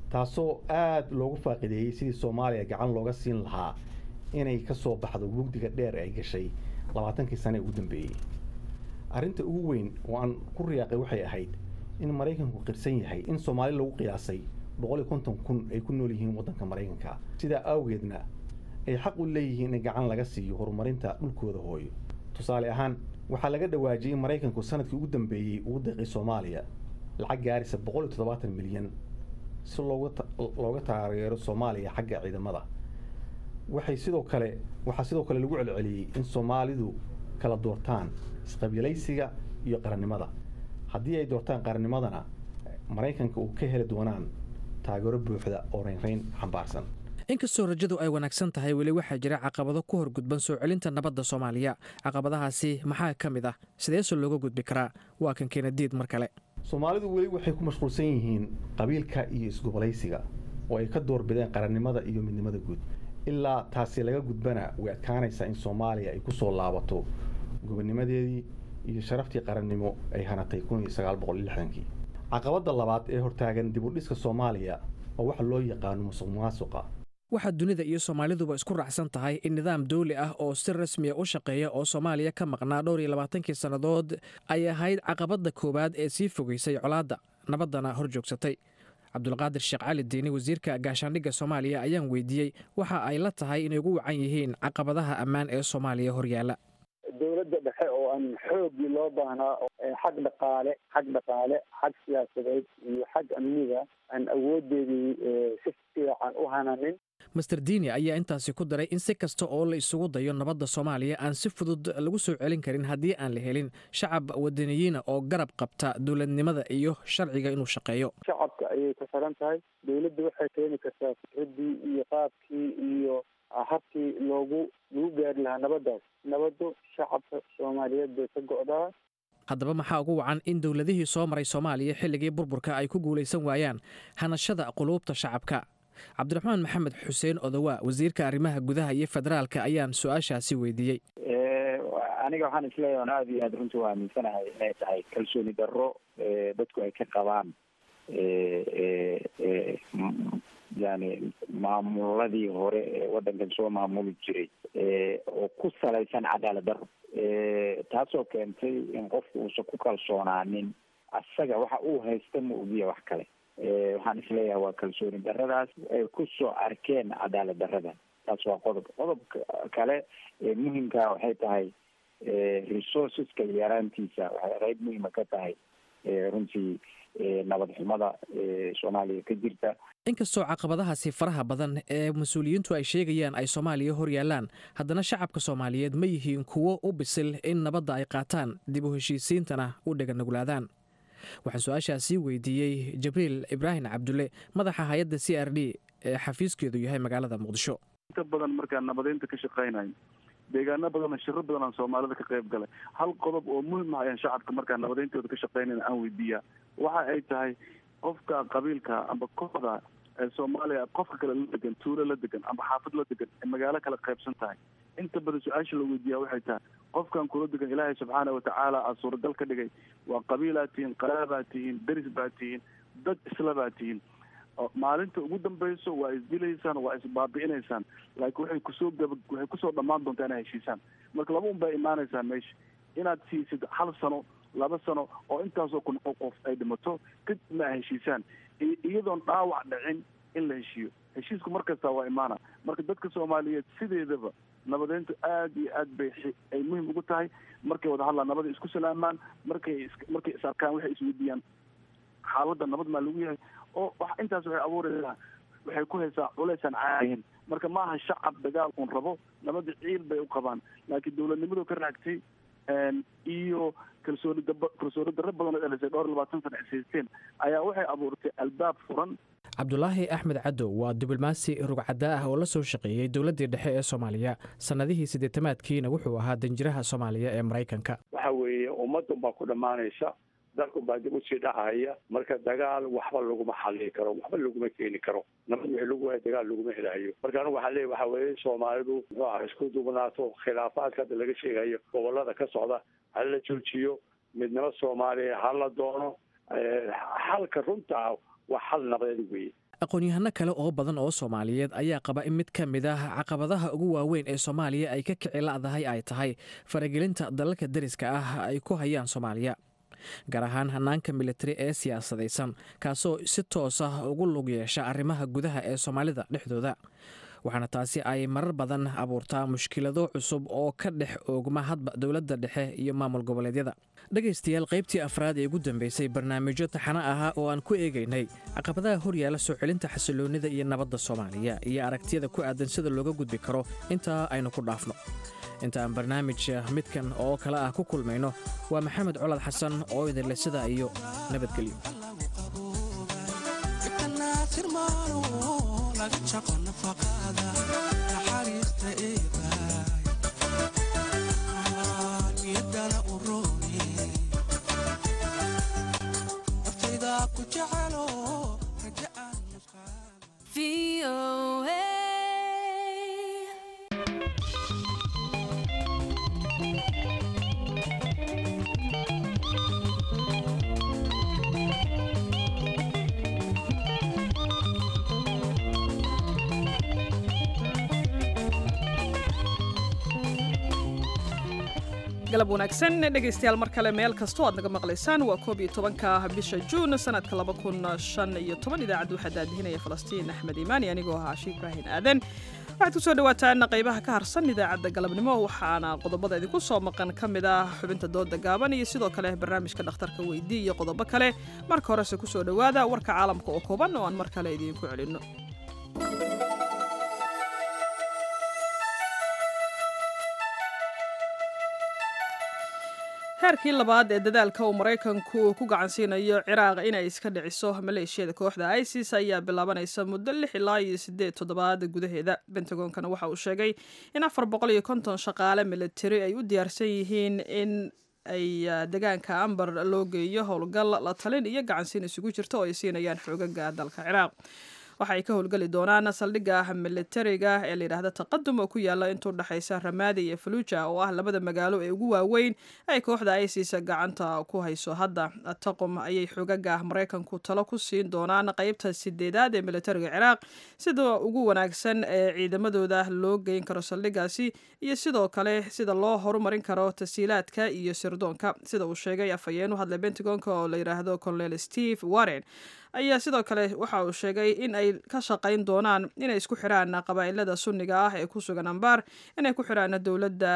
taasoo aada loogu faaqideeyey sidii soomaaliya gacan looga siin lahaa inay ka soo baxdo mugdiga dheer ay gashay labaatankii sane ee ugu dambeeyey arrinta ugu weyn oo aan ku riyaaqay waxay ahayd in maraykanku qirsan yahay in soomaali lagu qiyaasay boqol iyo konton kun ay ku nool yihiin waddanka maraykanka sidaa awgeedna ay xaq u leeyihiin in gacan laga siiyo horumarinta dhulkooda hooyo tusaale ahaan waxaa laga dhawaajiyey in maraykanku sanadkii ugu dambeeyey ugu deeqay soomaaliya lacag gaarisa boqol iyo toddobaatan milyan si looga taageero soomaaliya xagga ciidamada waxay sidoo kale waxaa sidoo kale lagu celceliyey in soomaalidu kala doortaan isqabiilaysiga iyo qarannimada haddii ay doortaan qarannimadana maraykanka uu ka heli doonaan taageero buuxda oo raynrayn xambaarsan inkastoo rajadu ay wanaagsan tahay weli waxaa jira caqabado ku horgudban soo celinta nabadda soomaaliya caqabadahaasi maxaa ka mid ah sideese looga gudbi karaa waa kan keenadiid mar kale soomaalidu weli waxay ku mashquulsan yihiin qabiilka iyo isgobolaysiga oo ay ka doorbideen qarannimada iyo midnimada guud ilaa taasi laga gudbana way adkaanaysaa in soomaaliya ay ku soo laabato gobonnimadeedii iyo sharaftii qarannimo ay hanatay kun iyo sagaal boqol iyo lixdankii caqabadda labaad ee hortaagan dib u dhiska soomaaliya oo waxa loo yaqaano musuq maasuqa waxaa dunida iyo soomaaliduba isku raacsan tahay in nidaam dawli ah oo si rasmiya u shaqeeya oo soomaaliya ka maqnaa dhowr iyo labaatankii sannadood ay ahayd caqabadda koowaad ee sii fogaysay colaadda nabaddana hor joogsatay cabdulqaadir sheekh cali diini wasiirka gaashaandhigga soomaaliya ayaan weydiiyey waxa ay la tahay inay ugu wacan yihiin caqabadaha ammaan ee soomaaliya horyaala dowladda dhexe oo aan xoogii loo baahnaa xag dhaqaale xag dhaqaale xag siyaasadeed iyo xag amniga aan awoodeedii si fiican u hananin master diini ayaa intaasi ku daray in si kasta oo la isugu dayo nabadda soomaaliya aan si fudud lagu soo celin karin haddii aan la helin shacab wadaniyiina oo garab qabta dowladnimada iyo sharciga inuu shaqeeyo shacabka ayay ku xiran tahay dowladda waxay keeni kartaa fikraddii iyo qaabkii iyo habkii loogu lagu gaari lahaa nabaddaas nabaddu shacabka soomaaliyeed bay ka go'daa haddaba maxaa ugu wacan in dowladihii soo maray soomaaliya xilligii burburka ay ku guulaysan waayaan hanashada quluubta shacabka cabdiraxmaan maxamed xuseen odowaa wasiirka arrimaha gudaha iyo federaalka ayaan su-aashaasi weydiiyey aniga waxaan isleeyahay on aada iyo aada runtii u aaminsanahay inay tahay kalsooni darro dadku ay ka qabaan yani maamuladii hore ee waddankan soo maamuli jiray oo ku salaysan cadaalad darro taasoo keentay in qofku uusan ku kalsoonaanin asaga waxa uu haysta ma ogiya wax kale waxaan isleeyahay waa kalsooni daradaas ay kusoo arkeen cadaalad darada taas waa qodob qodobka kale ee muhimka waxay tahay resourceska yaraantiisa waxay qeyb muhima ka tahay runtii nabad xumada soomaaliya ka jirta inkastoo caqabadahaasi faraha badan ee mas-uuliyiintu ay sheegayaan ay soomaaliya hor yaallaan haddana shacabka soomaaliyeed ma yihiin kuwo u bisil in nabadda ay qaataan dib u heshiisiintana u dheganuglaadaan waxaan su-aashaasii weydiiyey jibriil ibraahim cabdulle madaxa hay-adda c r d ee xafiiskeedu yahay magaalada muqdisho inta badan markaan nabadeynta ka shaqaynayo deegaano badan shiro badan aan soomaalida ka qayb galay hal qodob oo muhim ah ayaan shacabka markaan nabadeyntooda ka shaqaynayna aan weydiiyaa waxa ay tahay qofka qabiilka amba kooxda ee soomaaliya qofka kale la degan tuulo la degan amba xaafad la degan ee magaalo kala qaybsan tahay inta badan su-aasha la weydiiyaa waxay tahay qofkan kula degan ilaahay subxaana watacaala aa suuragal ka dhigay waa qabiilaad tihiin qaraabaad tihiin deris baad tihiin dad isla baad tihiin maalinta ugu dambayso waa isdilaysaan waa isbaabi'inaysaan laakiin waxay kusoo gaba waxay kusoo dhammaan doontaa inay heshiisaan marka laba un baa imaanaysaa meesha inaad siisid hal sano laba sano oo intaasoo kun oo qof ay dhimato kadibna ay heshiisaan iyadoon dhaawac dhicin in la heshiiyo heshiisku mar kastaa waa imaana marka dadka soomaaliyeed sideedaba nabadeyntu aad iyo aad bay ay muhim ugu tahay markay wada hadlaan nabada isku salaamaan markay markay is arkaan waxay isweydiiyaan xaaladda nabad maa lagu yahay oo wax intaas waxay abuuraysaa waxay ku haysaa culaysaan caadihin marka maaha shacab dagaal uun rabo nabadda ciil bay u qabaan laakiin dowladnimadu ka raagtay iyo kalsooni dab kalsooni darro badan oo dhalisay dhowr labaatan sana ishaysteen ayaa waxay abuurtay albaab furan cabdulaahi axmed cadow waa diblomaasi rugcadda ah oo la soo shaqeeyey dowladdii dhexe ee soomaaliya sannadihii siddeetamaadkiina wuxuu ahaa danjiraha soomaaliya ee maraykanka waxa weeye ummadun baa ku dhammaanaysa dalkun baa dib usii dhacaya marka dagaal waxba laguma xallii karo waxba laguma keeni karo nabad wixii lagu waaya dagaal laguma helayo marka anigu waxaa leeya waxa weeye soomaalidu muxuu aha isku duubnaato khilaafaadka hadda laga sheegayo gobolada ka socda ha la joojiyo midnimo soomaaliya ha la doono xalka runta ah waa xal nabadeed weeye aqoon-yahano kale oo badan oo soomaaliyeed ayaa qaba in mid ka mid ah caqabadaha ugu waaweyn ee soomaaliya ay ka kici la'dahay ay tahay faragelinta dalalka deriska ah ay ku hayaan soomaaliya gaar ahaan hanaanka militari ee siyaasadaysan kaasoo si toos ah ugu lug yeesha arrimaha gudaha ee soomaalida dhexdooda waxaana taasi ay marar badan abuurtaa mushkilado cusub oo ka dhex oogma hadba dowladda dhexe iyo maamul goboleedyada dhegaystayaal qaybtii afraad ee ugu dambeysay barnaamijyo taxano ahaa oo aan ku eegaynay caqabadaha horyaala soo celinta xasiloonnida iyo nabadda soomaaliya iyo aragtiyada ku aadan sida looga gudbi karo intaa aynu ku dhaafno inta aan barnaamij midkan oo kale ah ku kulmayno waa maxamed colad xasan oo idinle sidaa iyo nabadgelyo galab wanaagsan dhegaystayaal mar kale meel kastoo aad naga maqlaysaan waa koob iyo tobanka bisha juun sanadka laba kun shan iyo toban idaacadda waxaa daadihinaya falastiin axmed iimaani anigoo ahaa shi ibraahin aadan waxaad ku soo dhawaataan qaybaha ka harsan idaacadda galabnimo waxaana qodobada idinku soo maqan ka mid ah xubinta dooda gaaban iyo sidoo kale barnaamijka dhakhtarka weydii iyo qodobo kale marka horese kusoo dhowaada warka caalamka oo kooban oo aan mar kale idiinku celinno heerkii labaad ee dadaalka uu maraykanku ku gacansiinayo ciraaq inay iska dhiciso maleeshiyada kooxda isis ayaa bilaabanaysa muddo lix ilaa iyo sideed toddobaad gudaheeda bentagonkana waxa uu sheegay in afar boqol iyo konton shaqaale militari ay u diyaarsan yihiin in ay degaanka ambar loo geeyo howlgal la talin iyo gacansiin isugu jirta oo ay siinayaan xoogaga dalka ciraaq waxa ay ka howlgeli doonaan saldhigga militariga ee layidhaahda taqadum oo ku yaala intuu dhexaysa ramaadi iyo faluuja oo ah labada magaalo ee ugu waaweyn ay kooxda isis gacanta ku hayso hadda taqum ayay xoogaga maraykanku talo ku siin doonaan qeybta sideedaad ee militariga ciraaq sida ugu wanaagsan ee ciidamadooda loo geyn karo saldhiggaasi iyo sidoo kale sida loo horumarin karo tasiilaadka iyo sirdoonka sida uu sheegay afhayeen u hadlay bentagonka oo la yidhaahdo colonel steve warren ayaa sidoo kale waxa uu sheegay in ay ka shaqayn doonaan inay isku xiraan qabaa'ilada sunniga ah ee ku sugan ambaar inay ku xiraan dowladda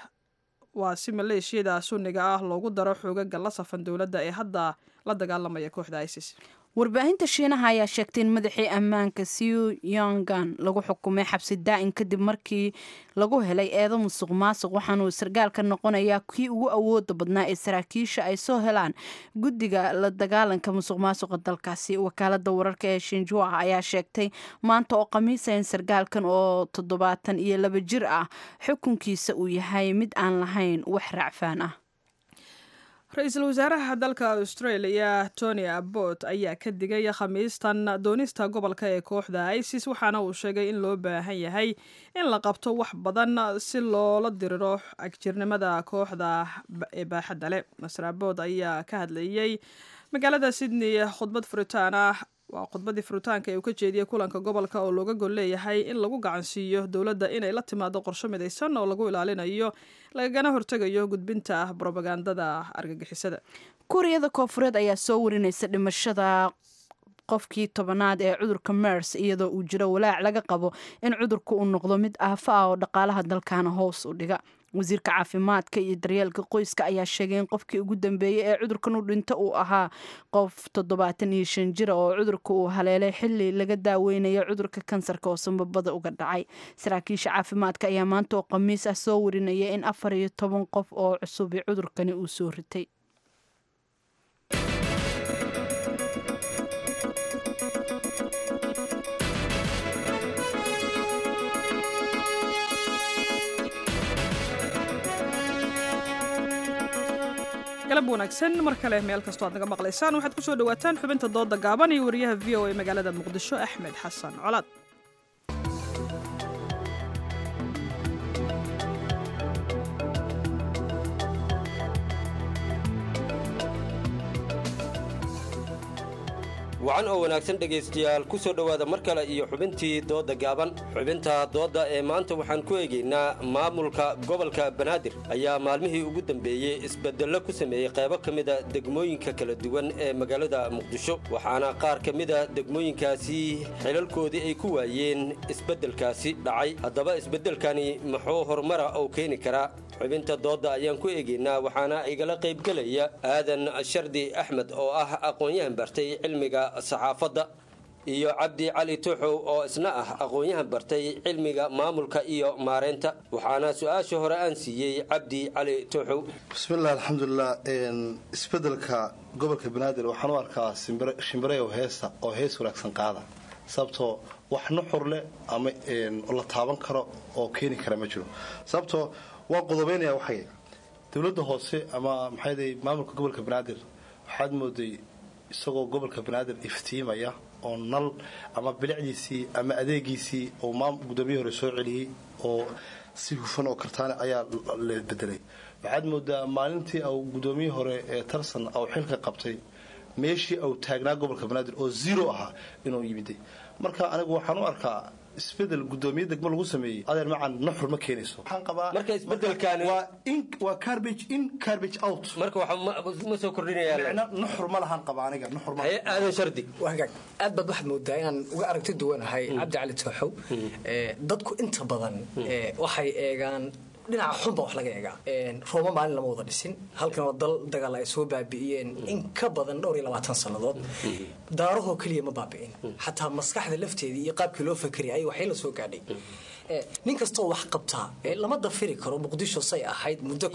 waa si maleeshiyada sunniga ah loogu daro xoogaga la safan dowladda ee hadda la dagaalamaya kooxda isis warbaahinta shiinaha ayaa sheegtay in madaxii ammaanka siu yongan lagu xukumay xabsi daa'in kadib markii lagu helay eedo musuq maasuq waxaanuu sargaalka noqonayaa kii ugu awooda badnaa ee saraakiisha ay soo helaan guddiga la dagaalanka musuq maasuqa dalkaasi wakaalada wararka ee shinjua ayaa sheegtay maanta oo khamiisa in sargaalkan oo toddobaatan iyo laba jir ah xukunkiisa uu yahay mid aan lahayn wax racfaan ah ra-iisul wasaaraha dalka australia tony abbot ayaa ka digay khamiistan doonista gobolka ee kooxda isis waxaana uu sheegay in loo baahan yahay in la qabto wax badan si loola diriro agjirnimada kooxda ee baaxadda leh master abbot ayaa ka hadlayey magaalada sydney khudbad furitaan ah waa khudbadii furitaanka ee uu ka jeediyey kulanka gobolka oo looga gol leeyahay in lagu gacansiiyo dowladda inay la timaado qorsho midaysan oo lagu ilaalinayo lagagana hortegayo gudbinta brobagandada argagixisada kuuriyada koofureed ayaa soo warinaysa dhimashada qofkii tobanaad ee cudurka mers iyadoo uu jiro walaac laga qabo in cudurka uu noqdo mid aafa ah oo dhaqaalaha dalkaana hoos u dhiga wasiirka caafimaadka iyo daryeelka qoyska ayaa sheegay in qofkii ugu dambeeyey ee cudurkan u dhinto uu ahaa qof toddobaatan iyo shan jira oo cudurka uu haleelay xili laga daaweynayo cudurka kansarka oo sambabada uga dhacay saraakiisha caafimaadka ayaa maanta oo khamiis ah soo warinaya in afar iyo toban qof oo cusubi cudurkani uu soo ritay galab wanaagsan mar kale meel kastoo aad naga maqlaysaan waxaad ku soo dhawaataan xubinta dooda gaaban iyo wariyaha v o a magaalada muqdisho axmed xasan colaad wacan oo wanaagsan dhegaystayaal ku soo dhowaada mar kale iyo xubintii doodda gaaban xubinta doodda ee maanta waxaan ku eegaynaa maamulka gobolka banaadir ayaa maalmihii ugu dambeeyey isbedello ku sameeyey qaybo ka mida degmooyinka kala duwan ee magaalada muqdisho waxaana qaar ka mida degmooyinkaasi xilalkoodii ay ku waayeen isbeddelkaasi dhacay haddaba isbeddelkani muxuu horumara uu keeni karaa xubinta doodda ayaan ku eegaynaa waxaana igala qaybgelaya aadan shardi axmed oo ah aqoon-yahan bartay cilmiga saxaafadda iyo cabdi cali tuuxow oo isna ah aqoon-yahan bartay cilmiga maamulka iyo maareynta waxaana su-aasha hore aan siiyey cabdi cali tuuxow bismillahi alxamdulilah isbedelka gobolka banaadir waxaan u arkaa shimbireyow heesta oo hees wanaagsan qaada sababtoo wax nuxur leh ama la taaban karo oo keeni kara ma jiro sababtoo waan qodobeynaya waxay dowladda hoose ama maxay maamulka gobolka banaadir waxaad mooday isagoo gobolka banaadir iftiimaya oo nal ama bilicdiisii ama adeegiisii oo gudoomiye hore soo celiyey oo si hufan oo kartaane ayaa la bedelay waxaad moodaa maalintii au gudoomiye hore ee tarsan au xilka qabtay meeshii au taagnaa gobolka banaadir oo zero ahaa inuu yimiday marka anigu waxaan u arkaa isbedel gudoomiye degmo lagu sameeyey adeer macan nuxur ma keenayso waxaan qabaa marka isbedelkaani waa in waa garbage in garbage out marka waxa ma soo kordhinaya micna nuxur ma lahaan qaba aniga nuxur ma aadan shardi wagaag aad baad waxaad moodaa inaan uga aragti duwanahay cabdi cali tooxow dadku inta badan waxay eegaan dhinaca xunba wax laga eegaa rooma maalin lama wada dhisin halkan oo dal dagaal ay soo baabi'iyeen in ka badan dhowr iyo labaatan sannadood daarahoo keliya ma baabi'in xataa maskaxda lafteedii iyo qaabkii loo fakeriyay waxay la soo gaadhay nin kastoo wax qabtaa lama dafiri karo muqdisho say ahayd muddo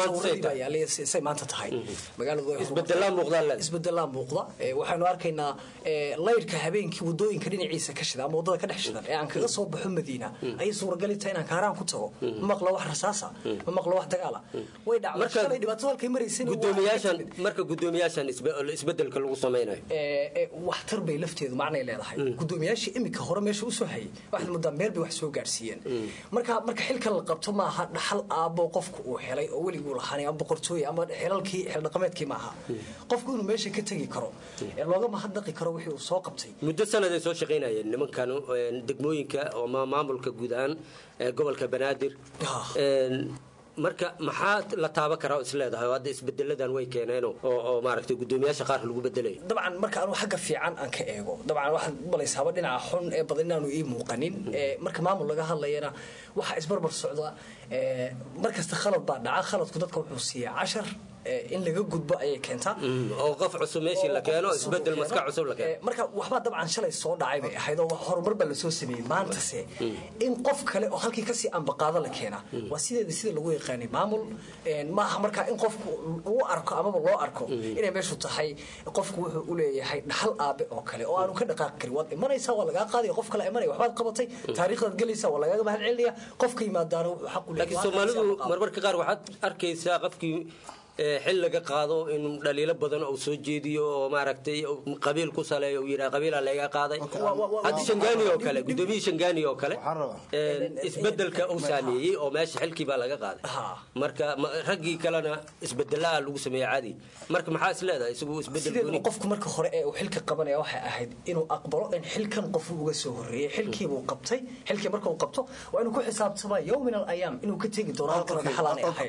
say maanta tahay magaaladisbedelaa muuqda waxaynu arkaynaa laydhka habeenkii wadooyinka dhinaciisa ka shida ama wadada ka dhex shidan ee aan kaga soo baxo madiina ayay suuragali tahay inaan kaaraan ku tago ma maqlo wax rasaasa ma maqlo wax dagaala way dhacday dhibaato halkay maraysan gudoomiyaashan marka gudoomiyaashan isbedelka lagu samaynayo waxtar bay lafteedu macnay leedahay gudoomiyaashii iminka hore meesha usoo hayay waxaad moodaa meel bay wax soo gaarsiiyeen marka marka xilkan la qabto maaha dhaxal aabo qofku uu helay oo weliguu lahaanay ama boqortooy ama xilalkii xildhaqameedkii maaha qofku inuu meesha ka tegi karo looga mahadnaqi karo wixii uu soo qabtay muddo sanaday soo shaqaynayeen nimankan degmooyinka ama maamulka guud ahaan gobolka banaadir marka maxaa la taaban karaa oo isleedahay oo hadda isbedeladan way keeneen oo maaragtay gudoomiyaasha qaar lagu bedelayo dabcan marka anu xagga fiican aan ka eego dabcan waxaad malaysaaba dhinaca xun ee badan inaanu ii muuqanin marka maamul laga hadlayana waxaa isbarbar socda markasta khalad baa dhaca khaladku dadka wuxuu siiyaa cashar in laga gudbo ayay keentaa oo qof cusub meeshii la keeno isbedel maska cusub la keeno marka waxbaa dabcan shalay soo dhacay bay ahayd oo horumar baa lasoo sameeyey maantase in qof kale oo halkii kasii ambaqaado la keena waa sideeda sida lagu yaqaanay maamul maaha markaa in qofku uu arko amaba loo arko inay meeshu tahay qofku wuxuu u leeyahay dhaxal aabe oo kale oo aanu ka dhaqaaqi karin waad imanaysaa waa lagaa qaadaya qof kale imanaya waxbaad qabatay taariikhdaad gelaysaa waa lagaaga mahad celinaya qofka yimaadaana wuxuu xaq u laakiin soomaalidu marmarka qaar waxaad arkaysaa qofkii xil laga qaado in dhaliilo badan uu soo jeediyo oo maaragtay qabiil ku saleeyo uu yidhaha qabiila laga qaaday hadda shangaani oo kale gudoomiyihii shangaani oo kale isbedelka uu saameeyey oo meesha xilkii baa laga qaaday marka raggii kalena isbedelaa lagu sameeyey caadi marka maxaa is leedahay isagu isbedel qofku marka hore ee uu xilka qabanaya waxay ahayd inuu aqbalo in xilkan qofu uga soo horreeyey xilkiibuu qabtay xilkii marka uu qabto waa inuu ku xisaabtamaa yow min al ayaam inuu ka tegi doono halkana dhaxalaanay ahayd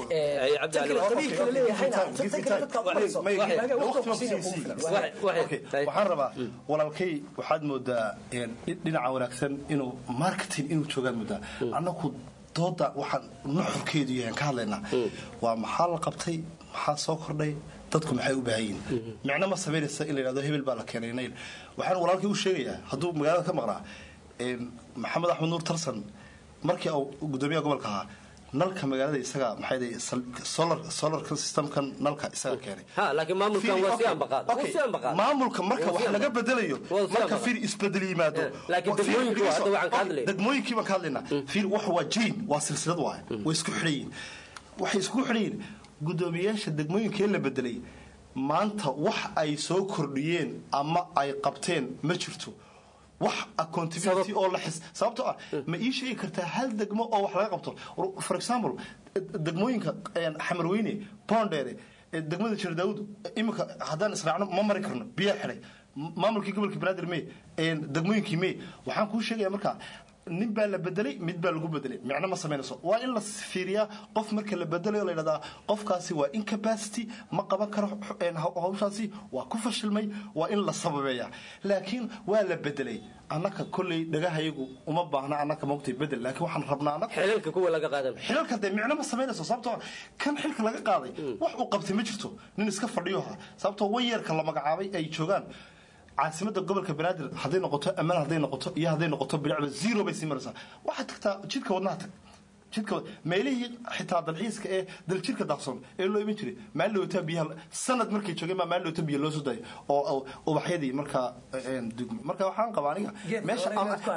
waxaan rabaa walaalkay waxaad moodaa dhinaca wanaagsan inuu marketing inuu joogaan moodaa annaku dooda waxaan nuxurkeedu yahay ka hadlaynaa waa maxaa la qabtay maxaa soo kordhay dadku maxay u baahan yihin micno ma samaynaysa in la yidhahdo hebel baa la keenay nayl waxaan walaalkay u sheegayaa hadduu magaalada ka maqnaa maxamed axmed nuur tarsan markii uu gudoomiyaha gobolka ahaa nalka magaalada isaga maxay solar solar systemkan nalka isaga keenay ha laakiin maamulkan waa si ambaqaad waa si ambaqaad maamulka marka wax laga bedelayo marka fiir isbedel yimaado laakiin degmooyinka waa hadda waxaan ka hadlay degmooyinkii baan ka hadlaynaa fiir wax waa jain waa silsilad waaye way isku xidhan yihiin waxay isku xidhan yihiin gudoomiyaasha degmooyinka ee la bedelay maanta wax ay soo kordhiyeen ama ay qabteen ma jirto wax accountability oo la xis sababtoo ah ma ii sheegi kartaa hal degmo oo wax laga qabto for example degmooyinka xamarweyne boondheere degmada jir daawud iminka haddaan israacno ma mari karno biyaa xidhay maamulkii gobolka banaadir mee degmooyinkii mee waxaan kuu sheegaya marka nin baa la bedelay mid baa lagu bedelay micno ma samaynayso waa in la fiiriyaa qof marka la bedelayo la yidhahdaa qofkaasi waa incapacity ma qaban karo hawshaasi waa ku fashilmay waa in la sababeeya laakiin waa la bedelay annaka kolley dhagahayagu uma baahna annaka mogtay bedel laakiin waxaan rabnaa annaka xilalka kuwa laga qaadan xilalka dee micno ma samaynayso sababtoo kan xilka laga qaaday wax uu qabtay ma jirto nin iska fadhiyo ha sababtoo wayarka la magacaabay ay joogaan caasimada gobolka banaadir hadday noqoto ammaan hadday noqoto iyo hadday noqoto bilicba zero bay sii maraysaa waxaad tagtaa jidka wadnaha tag jidka meelihii xitaa dalxiiska ee daljirka daaqsoon ee loo iman jiray maalin dhawata biyaha sanad markay joogeen baa maalin dhawata biyo loo soo daayay oo ubaxyadii markaa dugmay marka waxaan qabaa aniga meesha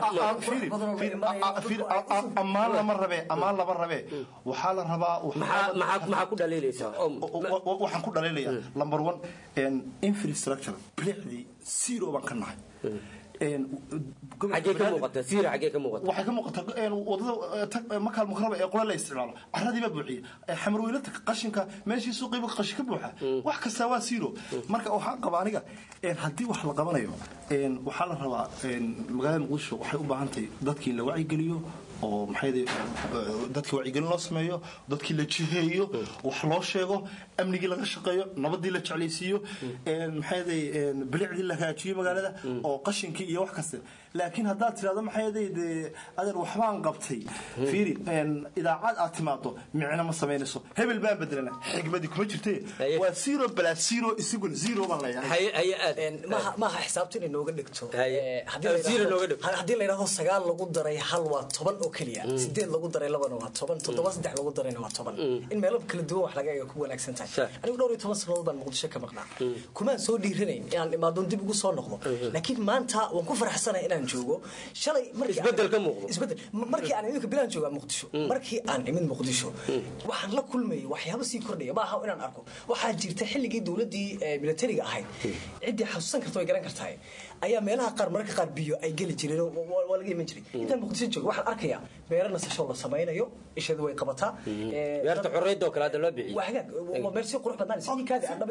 ammaan lama rabee ammaan lama rabee waxaa la rabaa maxaa ku dhaliilaysaa waxaan ku dhaliilayaa number one infrastructure bilicdii zero baan ka nahay xagee ka muuqata siira xagee ka muuqata waxay ka muuqataa wadada makaal mukaraba ee qole la isticmaalo caradii baa buuxiya xamarweylata qashinka meeshii suuqiiba qashin ka buuxa wax kastaa waa zero marka waxaan qabaa aniga haddii wax la qabanayo waxaa la rabaa magaalada muqdisho waxay u baahan tahay dadkii la wacyigeliyo oo maxay dadkii wacyigelin loo sameeyo dadkii la jiheeyo wax loo sheego amnigii laga shaqeeyo nabadii la jeclaysiiyo maxay bilicdii la hagaajiyo magaalada oo qashinkii iyo wax kaste laakiin haddaad tirahdo maxay dee adeer waxbaan qabtay fiiri idaacad aad timaado micno ma samaynayso hebel baan bedelana xigmadii kuma jirte waa zero balaa zero isaguna zero baan leeyahay maaha xisaabta inay nooga dhigto haddii la yidhahdo sagaal lagu daray hal waa toban oo keliya sideed lagu daray labana waa toban toddoba saddex lagu darayna waa toban in meelo kala duwan wax laga eega ku wanaagsan tahay anigu dhowr iyo toban sanadood baan muqdisho ka maqnaa kumaan soo dhiiranayn inaan imaadoon dib ugu soo noqdo laakiin maanta waan ku faraxsanahay inaan joogo shalay isbedel ka muuqdo isbedel markii aan iminka bilaan joogaa muqdisho markii aan imid muqdisho waxaan la kulmayay waxyaabo sii kordhaya ma aha inaan arko waxaa jirta xilligii dowladdii militariga ahayd ciddii xasuusan karta way garan kartahay ayaa meelaha qaar mararka qaar biyo ay geli jireen waa laga iman jiray intaan muqdisho joogo waxaan arkayaa beero nasasho la samaynayo ishadu way qabataa beerta xorriyadda oo kale hadda loo bixiyey waa hagaag waa meel si qurux badan sidii kaadi aan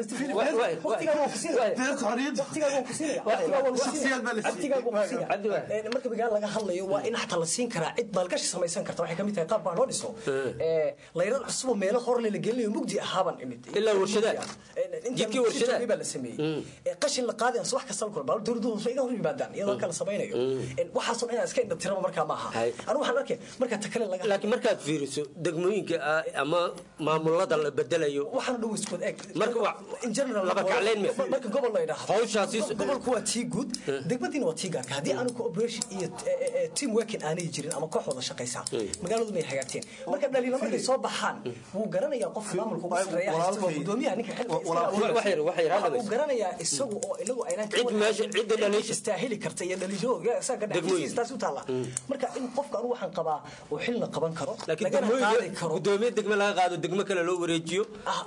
dhamaystirwaqtigaaga marka magaala laga hadlayo waa in xataa la siin karaa cid maalgashi samaysan karta waxay kamid tahay qaab baa loo dhiso layrad cusuboo meelo horle la gelinayo mugdi ahaaban imid ilaa warshadaad jidkii warshadaad baa la sameeyey qashin la qaadayan subax kasta la kulma dowladuhu hoose iga hor yimaadaan iyadoo kala samaynayo waxaasoo inaan iska indha tiraba markaa ma aha anigu waxaan arkay marka ta kale laga laakiin markaad fiiriso degmooyinka ama maamulada la bedelayo waxaana dhow iskood eeg marka in general laba kacleyn marka gobol la yidhaahdo hawshaasi gobolku waa tii guud degmadiina waa tii gaarka haddii aanu cooperation iyo team working aanay jirin ama koox wada shaqaysaa magaaladu may hagaagteen marka dhaliilo markay soo baxaan wuu garanayaa qofka maamulka ugu sareeya haysta waa gudoomiyaha ninka xilka uu garanayaa isagu oo inagu aynaan cid meesha cidda dhaliisha istaahili karta iyo dhaliilahooga isaga dhexdiistaas u taala marka in qofka anu waxaan qabaa uu xilna qaban karo lagana qaadi karo gudoomiye degme laga qaado degme kale loo wareejiyo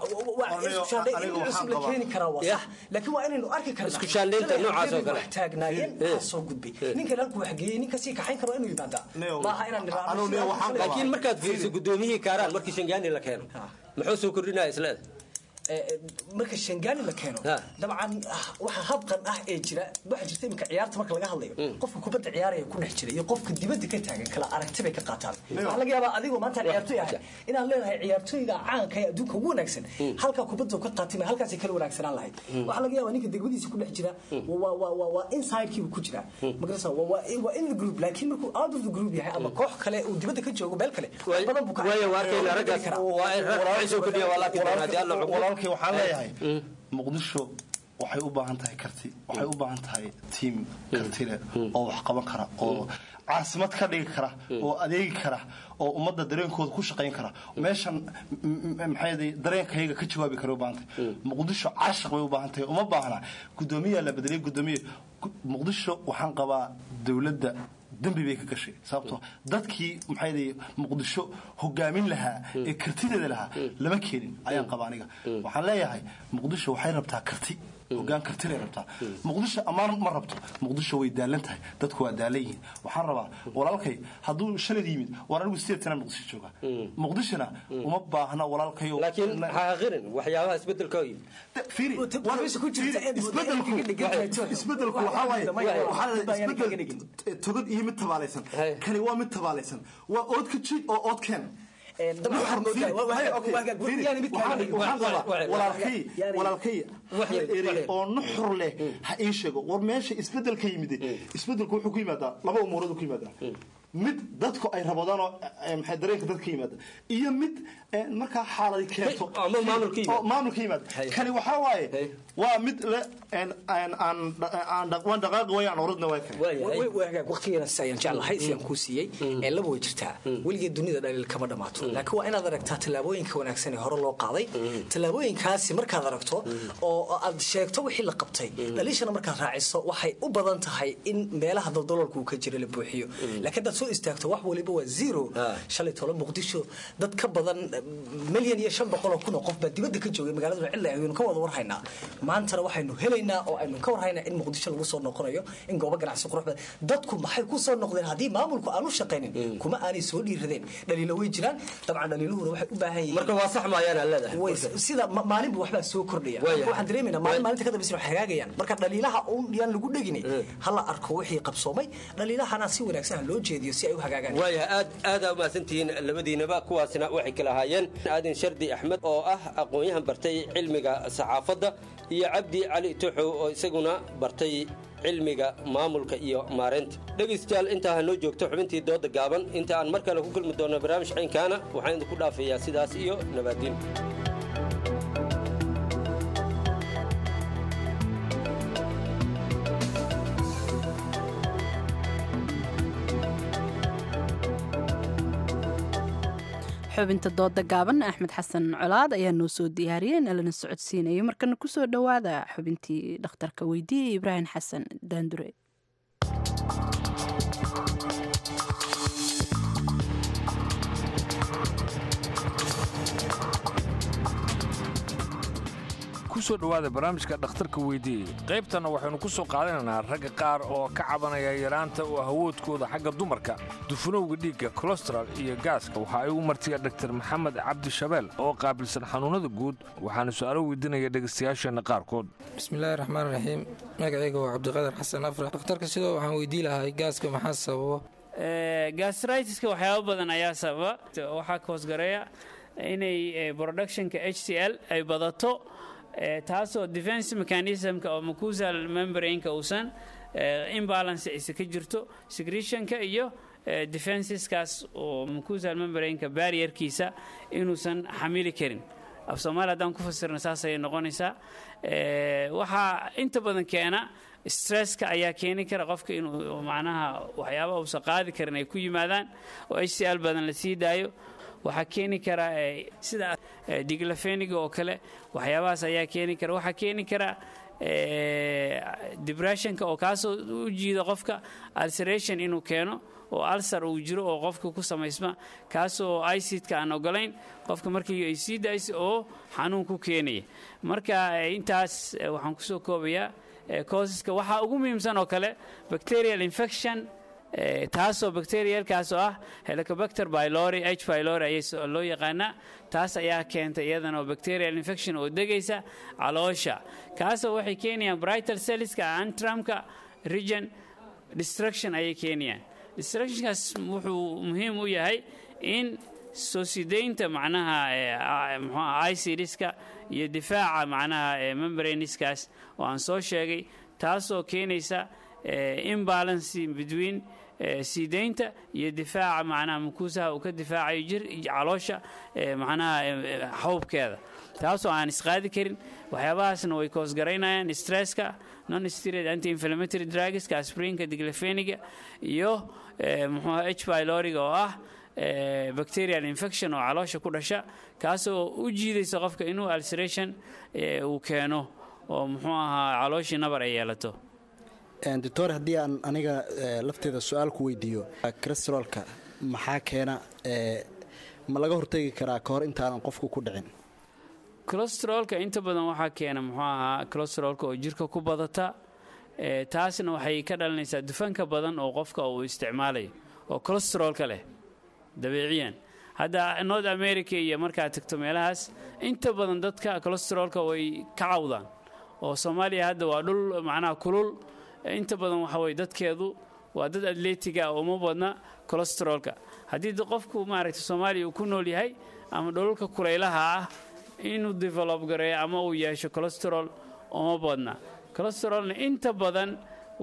cusub la keeni karaa waa sax laakiin waa inaynu arki karnaa isku shaandhaynta noocaas oo kale wax taagnaayeen waxaa soo gudbay ninkan halkuu waxgeeyey ninka sii kaxayn karo inuu yimaadaa maaha inaan laakiin markaad fiiriso gudoomiyihii kaaraan markii shangaani la keeno muxuu soo kordhinaya isleeda marka shangaani la keeno dabcan waxa habqan ah ee jira waxa jirta iminka ciyaarta marka laga hadlayo qofka kubadda ciyaaraya ku dhex jira iyo qofka dibadda ka taagan kala aragti bay ka qaataan waxaa laga yaabaa adigoo maanta ciyaartoy ahay inaan leenahay ciyaartoyga caanka ee adduunka ugu wanaagsan halkaa kubadda ka qaatay ma halkaasay kala wanaagsanaan lahayd waxaa laga yaabaa ninka degmadiisa ku dhex jira waa insidekiibu ku jira magarasa waa in the group laakiin markuu out of the group yahay ama koox kale uu dibadda ka joogo meel kale badan buu waayo waarkayna raggaas waa in rag waxay soo kordhiya waa laakiin haddii alla cuqbo walaalkay waxaan leeyahay muqdisho waxay u baahan tahay karti waxay u baahan tahay tiim kartile oo wax qaban kara oo caasimad ka dhigi kara oo adeegi kara oo ummadda dareenkooda ku shaqayn kara meeshan maxay dareenkayga ka jawaabi kara u baahan tahay muqdisho cashaq bay u baahan tahay uma baahna gudoomiyaa la bedelay gudoomiye muqdisho waxaan qabaa dowladda dembi bay ka gashay sababtoo dadkii maxay muqdisho hogaamin lahaa ee kartideeda lahaa lama keenin ayaan qaba aniga waxaan leeyahay muqdisho waxay rabtaa karti hogaan kartilay rabtaa muqdisho ammaan ma rabto muqdisho way daalan tahay dadku waa daalan yihiin waxaan rabaa walaalkay hadduu shalad yimid war anigu sideed sana muqdisho jooga muqdishona uma baahna walaalkayo laakiin ha aqirin waxyaabaha isbedelka oo yimid fiiri isbedelku waxaa waaye waxaa la isbedel togod iyo mid tabaalaysan kani waa mid tabaalaysan waa ood ka ji oo ood keen walaalkay oo nuxur leh ha ii sheego war meesha isbedel ka yimid isbedelku wuxuu ku yimaadaa laba umuurood ku yimaadaa mid dadku ay rabadaanoo maxay dareenka dadka yimaada iyo mid markaa xaaladi keento oo maamulka yimaada kani waxaa waaye waa mid le waan dhaqaaqi wayaan oradna waa kale waqtigeena si ayaan jeclahay si aan kuu siiyey ee laba way jirtaa weligeed dunida dhaliil kama dhamaato laakiin waa inaad aragtaa tallaabooyinka wanaagsan ee hore loo qaaday tallaabooyinkaasi markaad aragto oo aad sheegto wixii la qabtay dhaliishana markaad raaciso waxay u badan tahay in meelaha daldaloolka uu ka jira la buuxiyo laakiin hadaad soo istaagto wax waliba waa zero shalay tolo muqdisho dad ka badan milyan iyo shan boqol oo kun oo qof baa dibadda ka joogay magaalada cilla aynu ka wada warhaynaa maantana waxaynu helaynaa oo aynu ka warhaynaa in muqdisho lagu soo noqonayo in goobo ganacsi qurux badan dadku maxay ku soo noqdeen haddii maamulku aanu shaqaynin kuma aanay soo dhiiradeen dhaliilo way jiraan dabcan dhaliiluhuna waxay u baahan yihiin marka waa sax maayaan aan leedahay way sida maalinba waxbaa soo kordhaya waxaan dareemaynaa maalin maalinta ka dambaysa waxay hagaagayaan marka dhaliilaha uun yaan lagu dhegin hala arko wixii qabsoomay dhaliilahana si wanaagsan loo jeediyo si ay u hagaagaan waayahay aad aadaa umahadsantihiin labadiinaba kuwaasina waxay kala ahaayeen aadin shardi axmed oo ah aqoon-yahan bartay cilmiga saxaafadda iyo cabdi cali tuxow oo isaguna bartay cilmiga maamulka iyo maareynta dhegaystayaal intaa ha noo joogto xubintii dooda gaaban inta aan mar kale ku kulmi doonno barnaamij caynkaana waxaan idinku dhaafayaa sidaas iyo nabaadiin xubinta dooda gaaban axmed xasan colaad ayaa noo soo diyaariyey in alana socodsiinayo markana kusoo dhowaada xubintii dhakhtarka weydiiyey ibraahim xasan daandure kusoo dhowaada barnaamijka dhakhtarka weydiiyey qaybtanna waxaynu ku soo qaadanaynaa ragga qaar oo ka cabanaya yaraanta oo awoodkooda xagga dumarka dufanowga dhiigga kolestaral iyo gaaska waxa ay u martiya dhaktar maxamed cabdi shabeel oo qaabilsan xanuunnada guud waxaana su-aalo weydiinaya dhegaystayaasheenna qaarkood bismillaahi raxmaan raxiim magacayga waa cabdiqaadir xasan afrax dhakhtarka sidoo waxaan weydii lahay gaaska maxaa sababa gastritiska waxyaaba badan ayaa sababa waxaa koosgareeya inay productionka h c l ay badato taasoo defense mechanismka oo mucusal membrainka uusan imbalance isa ka jirto secretionka iyo defenseskaas oo mucusal membrainka barrierkiisa inuusan xamili karin af soomaali haddaan ku fasirno saas ayay noqonaysaa waxaa inta badan keena stresska ayaa keeni kara qofka inuu macnaha waxyaaba uusan qaadi karin ay ku yimaadaan oo h c l badan la sii daayo waxaa keeni kara sida diglafeniga oo kale waxyaabahaas ayaa keeni kara waxaa keeni kara depressionka oo kaasoo u jiida qofka ulceration inuu keeno oo alsar uu jiro oo qofka ku samaysma kaasoo icidka aan ogolayn qofka markii ay sii daaysa oo xanuun ku keenaya marka intaas waxaan kusoo koobayaa causeska waxaa ugu muhiimsan oo kale bacterial infection taasoo bacterialkaasoo ah helicobacter bylori h bylori ayaa loo yaqaanaa taas ayaa keentay iyadana oo bacterial infection oo degaysa caloosha kaasoo waxay keenayaan brightal celliska antramka region destruction ayay keenayaan destructionkaas wuxuu muhiim u yahay in soo sidaynta macnaha mxua icidska iyo difaaca macnaha membraniskaas oo aan soo sheegay taasoo keenaysa imbalance between siidaynta iyo difaaca macnaha mukuusaha uu ka difaacayo jir caloosha macnaha xawbkeeda taasoo aan isqaadi karin waxyaabahaasna way koosgaraynayaan stresska non steroid anti inflammatory drugska asprinka diglafeniga iyo muxuuha h byloriga oo ah bacterial infection oo caloosha ku dhasha kaasoo u jiidaysa qofka inuu ulceration uu keeno oo muxuu ahaa calooshii nabar ay yeelato doctor haddii aan aniga lafteeda su-aal ku weydiiyo crestarolka maxaa keena ma laga hortegi karaa ka hor intaanan qofku ku dhicin colostrolka inta badan waxaa keena muxuu ahaa colostrolka oo jirka ku badata taasna waxay ka dhalinaysaa dufanka badan oo qofka uu isticmaalayo oo colostrolka leh dabiiciyan hadda north america iyo markaad tagto meelahaas inta badan dadka colostrolka way ka cawdaan oo soomaaliya hadda waa dhul macnaha kulul inta badan waxa weye dadkeedu waa dad atletiga uma badna colostrolka haddii qofku maaragta soomaaliya uu ku nool yahay ama dholalka kulaylaha ah inuu develop gareeyo ama uu yeesho colostrol uma badna colostrolna inta badan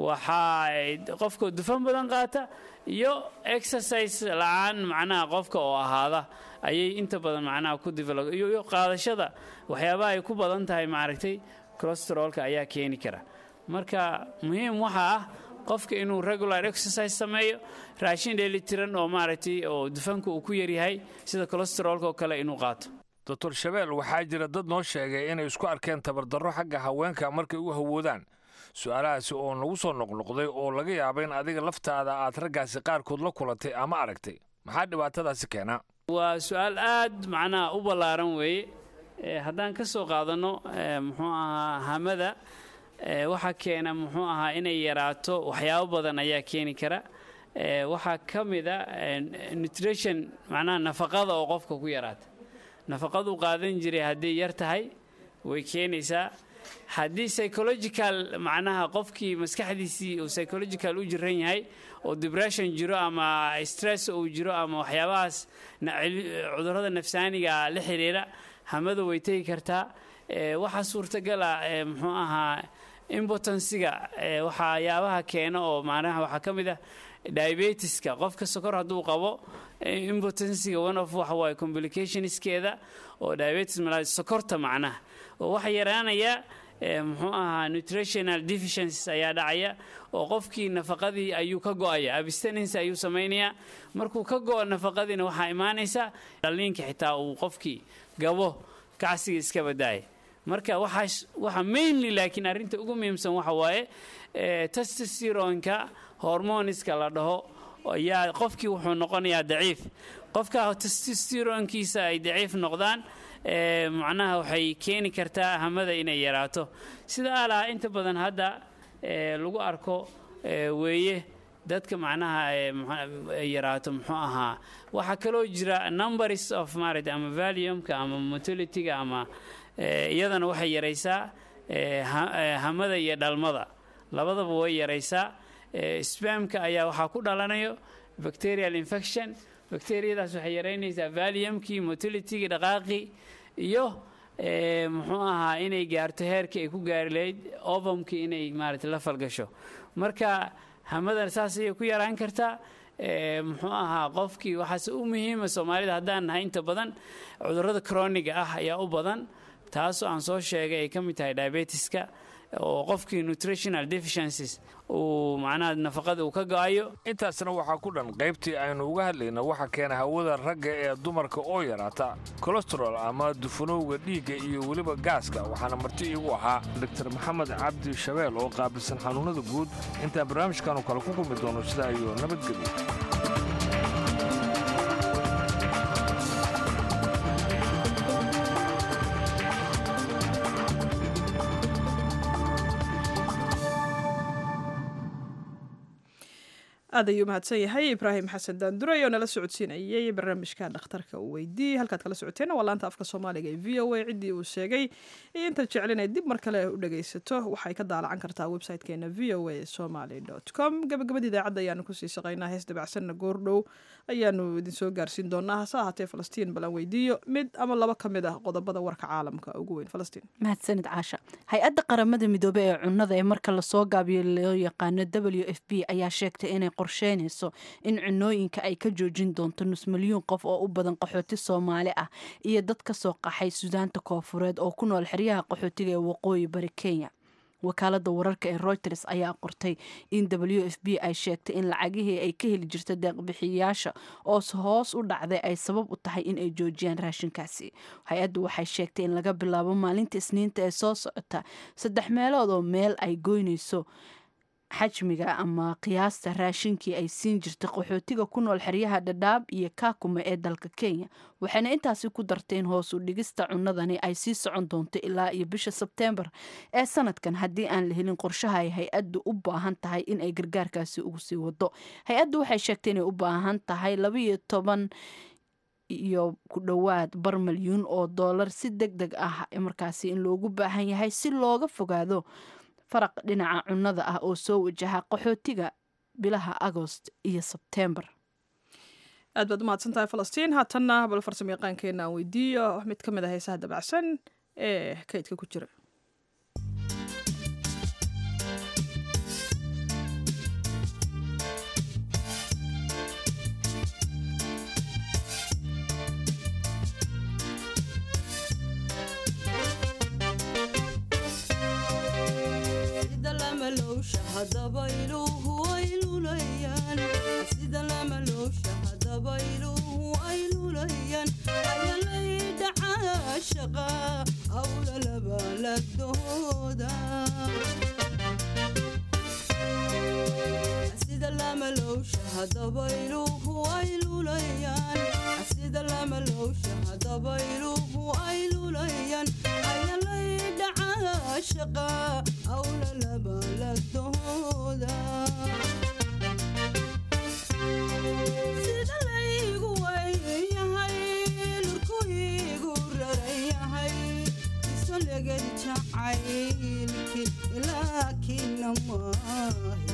waxaa qofka dufan badan qaata iyo exercise la-aan macnaha qofka oo ahaada ayay inta badan macnaha ku develop iyo qaadashada waxyaabaha ay ku badan tahay maaragtay colostrolka ayaa keeni kara marka muhiim waxa ah qofka inuu regular exercise sameeyo raashin dheelitiran oo maaragtay oo dufanka uu ku yaryahay sida colostrolka oo kale inuu qaato doctor shabeel waxaa jira dad noo sheegay inay isku arkeen tabardarro xagga haweenka markay u hawoodaan su-aalahaasi oo nagu soo noqnoqday oo laga yaaba in adiga laftaada aad raggaasi qaarkood la kulantay ama aragtay maxaa dhibaatadaasi keenaa waa su-aal aad macnaha u ballaaran weeye haddaan ka soo qaadanno muxuu ahaa hamada waxaa keena muxuu ahaa inay yaraato waxyaabo badan ayaa keeni kara waxaa ka mida nutrition macnaha nafaqada oo qofka ku yaraata nafaqadu qaadan jiray hadday yar tahay way keenaysaa haddii psychological macnaha qofkii maskaxdiisii uu psychological u jiran yahay oo depression jiro ama stress uu jiro ama waxyaabahaas cudurrada nafsaaniga la xiriira hamada way tegi kartaa waxaa suurtagala muxuu ahaa impotensiga waxyaabaha keena oo macnaha waxaa ka mid ah diabetiska qofka sokor hadduu qabo impotensiga one of waxa waaye complicationskeeda oo diabetes sokorta macnaha oo waxa yaraanaya muxuu ahaa nutritional deficiencies ayaa dhacaya oo qofkii nafaqadii ayuu ka go'aya abstinence ayuu samaynayaa markuu ka go'o nafaqadiina waxaa imaanaysa dhaliinka xitaa uu qofkii gabo kacsiga iska badaaya marka waxaas waxa mainly laakiin arrinta ugu muhiimsan waxa waaye testosteronka hormoniska la dhaho ayaa qofkii wuxuu noqonayaa daciif qofka testosteronkiisa ay daciif noqdaan macnaha waxay keeni kartaa hamada inay yaraato sida alaha inta badan hadda lagu arko weeye dadka macnaha yaraato muxuu ahaa waxaa kaloo jira numbers of maaragta ama valiumka ama motilitiga ama iyadana waxay yaraysaa hamada iyo dhalmada labadaba way yaraysaa spamka ayaa waxaa ku dhalanayo bacterial infection bacteriyadaas waxay yaraynaysaa valiumkii motilitygii dhaqaaqii iyo muxuu ahaa inay gaarto heerkii ay ku gaari lahayd ovumkii inay maarata la falgasho marka hamadan saas ayay ku yaraan kartaa muxuu ahaa qofkii waxaase u muhiima soomaalida haddaan nahay inta badan cudurrada croniga ah ayaa u badan taasoo aan soo sheegay ay ka mid tahay diabetiska oo qofkii nutritional deficiencies uu macnaha nafaqada uu ka go-ayo intaasna waxaa ku dhan qaybtii aynu uga hadlayna waxa keena hawada ragga ee dumarka oo yaraata colostrol ama dufanowga dhiigga iyo weliba gaaska waxaana marti iigu ahaa doctor maxamed cabdi shabeel oo qaabilsan xanuunnada guud intaan barnaamijkanu kale ku kulmi doono sidaa iyo nabadgelyo aad ayuu mahadsan yahay ibraahim xasan daanduray oo nala socodsiinayay barnaamijka dhakhtarka uu weydiiyey halkaad kala socoteen waa laanta afka soomaaliga ee v o a ciddii uu sheegay iyo intaad jecel inay dib mar kale u dhagaysato waxay ka daalacan kartaa website-keena v o a somaly com gabagabada idaacadda ayaanu kusii shaqaynaa hees dabacsanna goordhow ayaanu idinsoo gaarsiin doonaa hase ahaatee falastiin balan weydiiyo mid ama laba ka mid ah qodobada warka caalamka ugu weyn falastiin mahadsanid caasha hay-adda qaramada midoobey ee cunnada ee marka lasoo gaabiyo loo yaqaano w f b ayaa sheegtay inay qorsheynayso in cunooyinka ay ka joojin doonto nus milyuun qof oo u badan qaxooti soomaali ah iyo dad ka soo qaxay suudaanta koofureed oo ku nool xeryaha qaxootiga ee waqooyi bari kenya wakaalada wararka ee reuters ayaa qortay in w f b ay sheegtay in lacagihii ay ka heli jirta deeqbixiyayaasha oo hoos u dhacday ay sabab u tahay in ay joojiyaan raashinkaasi hay-addu waxay sheegtay in laga bilaabo maalinta isniinta ee soo socota saddex meelood oo meel ay goynayso xajmiga ama qiyaasta raashinkii ay siin jirtay qaxootiga ku nool xeryaha dhadhaab iyo kaakume ee dalka kenya waxayna intaasi ku darteen hoos u dhigista cunadani ay sii socon doonto ilaa iyo bisha sebteembar ee sanadkan haddii aan la helin qorshaha ay hay-addu u baahan tahay in ay gargaarkaasi ugu sii wado hay-addu waxay sheegtay inay u baahan tahay labaiyo toban iyo ku dhowaad bar milyuun oo doolar si deg deg ah markaasi in loogu baahan yahay si looga fogaado faraq dhinaca cunnada ah oo soo wajaha qaxootiga bilaha agost iyo sebteembar aad baad umahadsan tahay falastiin haatanna bal farsamo yaqaankeena aan weydiiyo mid ka mid ah heesaha dabacsan ee kaydka ku jira sida lamalowsha hadaba iluhu ay lulayaan ayalay dhacaa shaqa hawla labalagdooda sida lamalowsha hadaba iluhu ay lulayaan sida lamalowsha hadaba iluhu ay lulayaan ayalay dhacaa shaqa hawla labalagdooda sida laygu weyyahay lurkuygu rarayahay isoleged jacaylki laakina maahe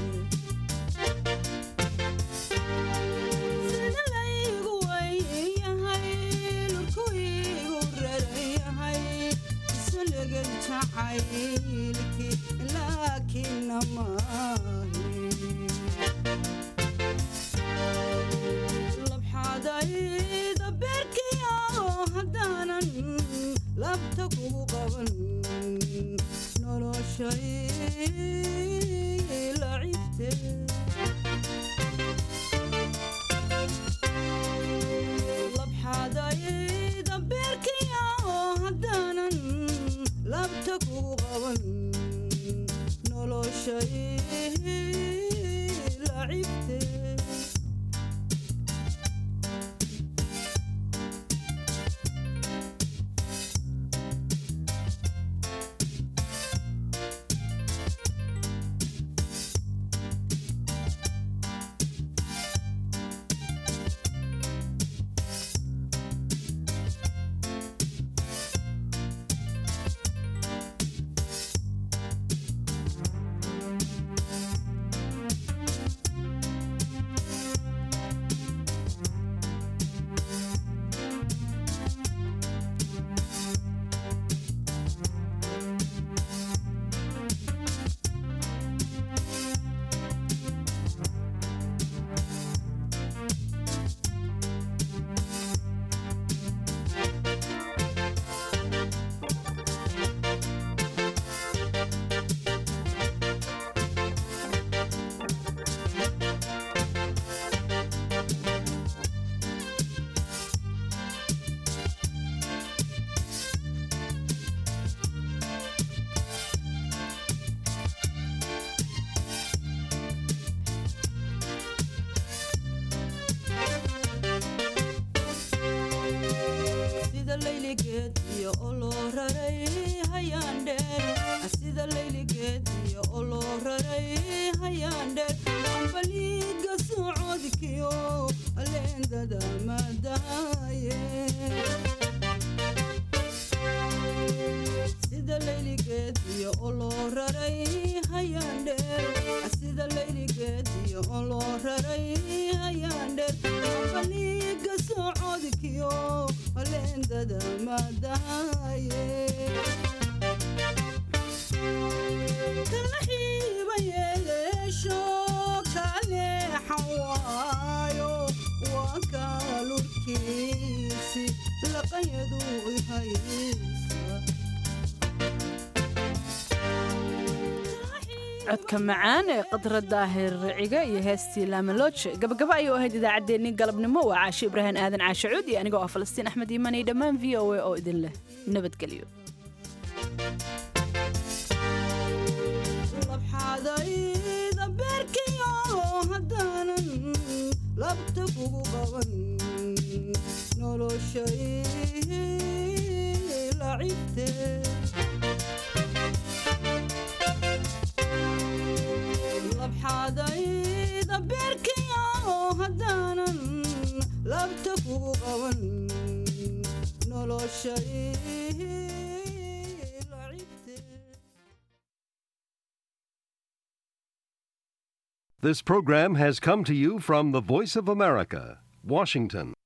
sida laygu weyyahay lurkuygu rarayahay isoleged jacaylki laakina maahe labxadayda beerkiyo haddaanan labta kugu qaban noloshay lacibte labxadayda beerkiyo haddaanan labta kugu qaban noloshay lacibte sida layligeed iyo oloo raray hayaan dheer sida layligeed iyo oloo raray hayaan dheer ambaliiga socodkiyo leendada madaaye sida layligeed iyo oloo raray hayaan dheer sida layligeed iyo oloo raray hayaan dheer ambaliiga socodkiyo leendada madaaye kala xiiba yeeleesho kaleexan waayo waa kaalurkiisi laqanyadu ihaysa codka macaan ee qadra daahir ciga iyo heestii laamalooj gabagaba ayuu ahayd idaacaddeenii galabnimo waa caashe ibraahim aadan caashe cuud iyo anigoo ah falastiin axmed iimanay dhammaan v o a oo idin leh nabadgelyo labxadayda labta kugu qaban noloshay lacibte labxaadayda beerkaya oo haddaanan labta kugu qaban noloshay This program has come to you from the Voice of America, Washington.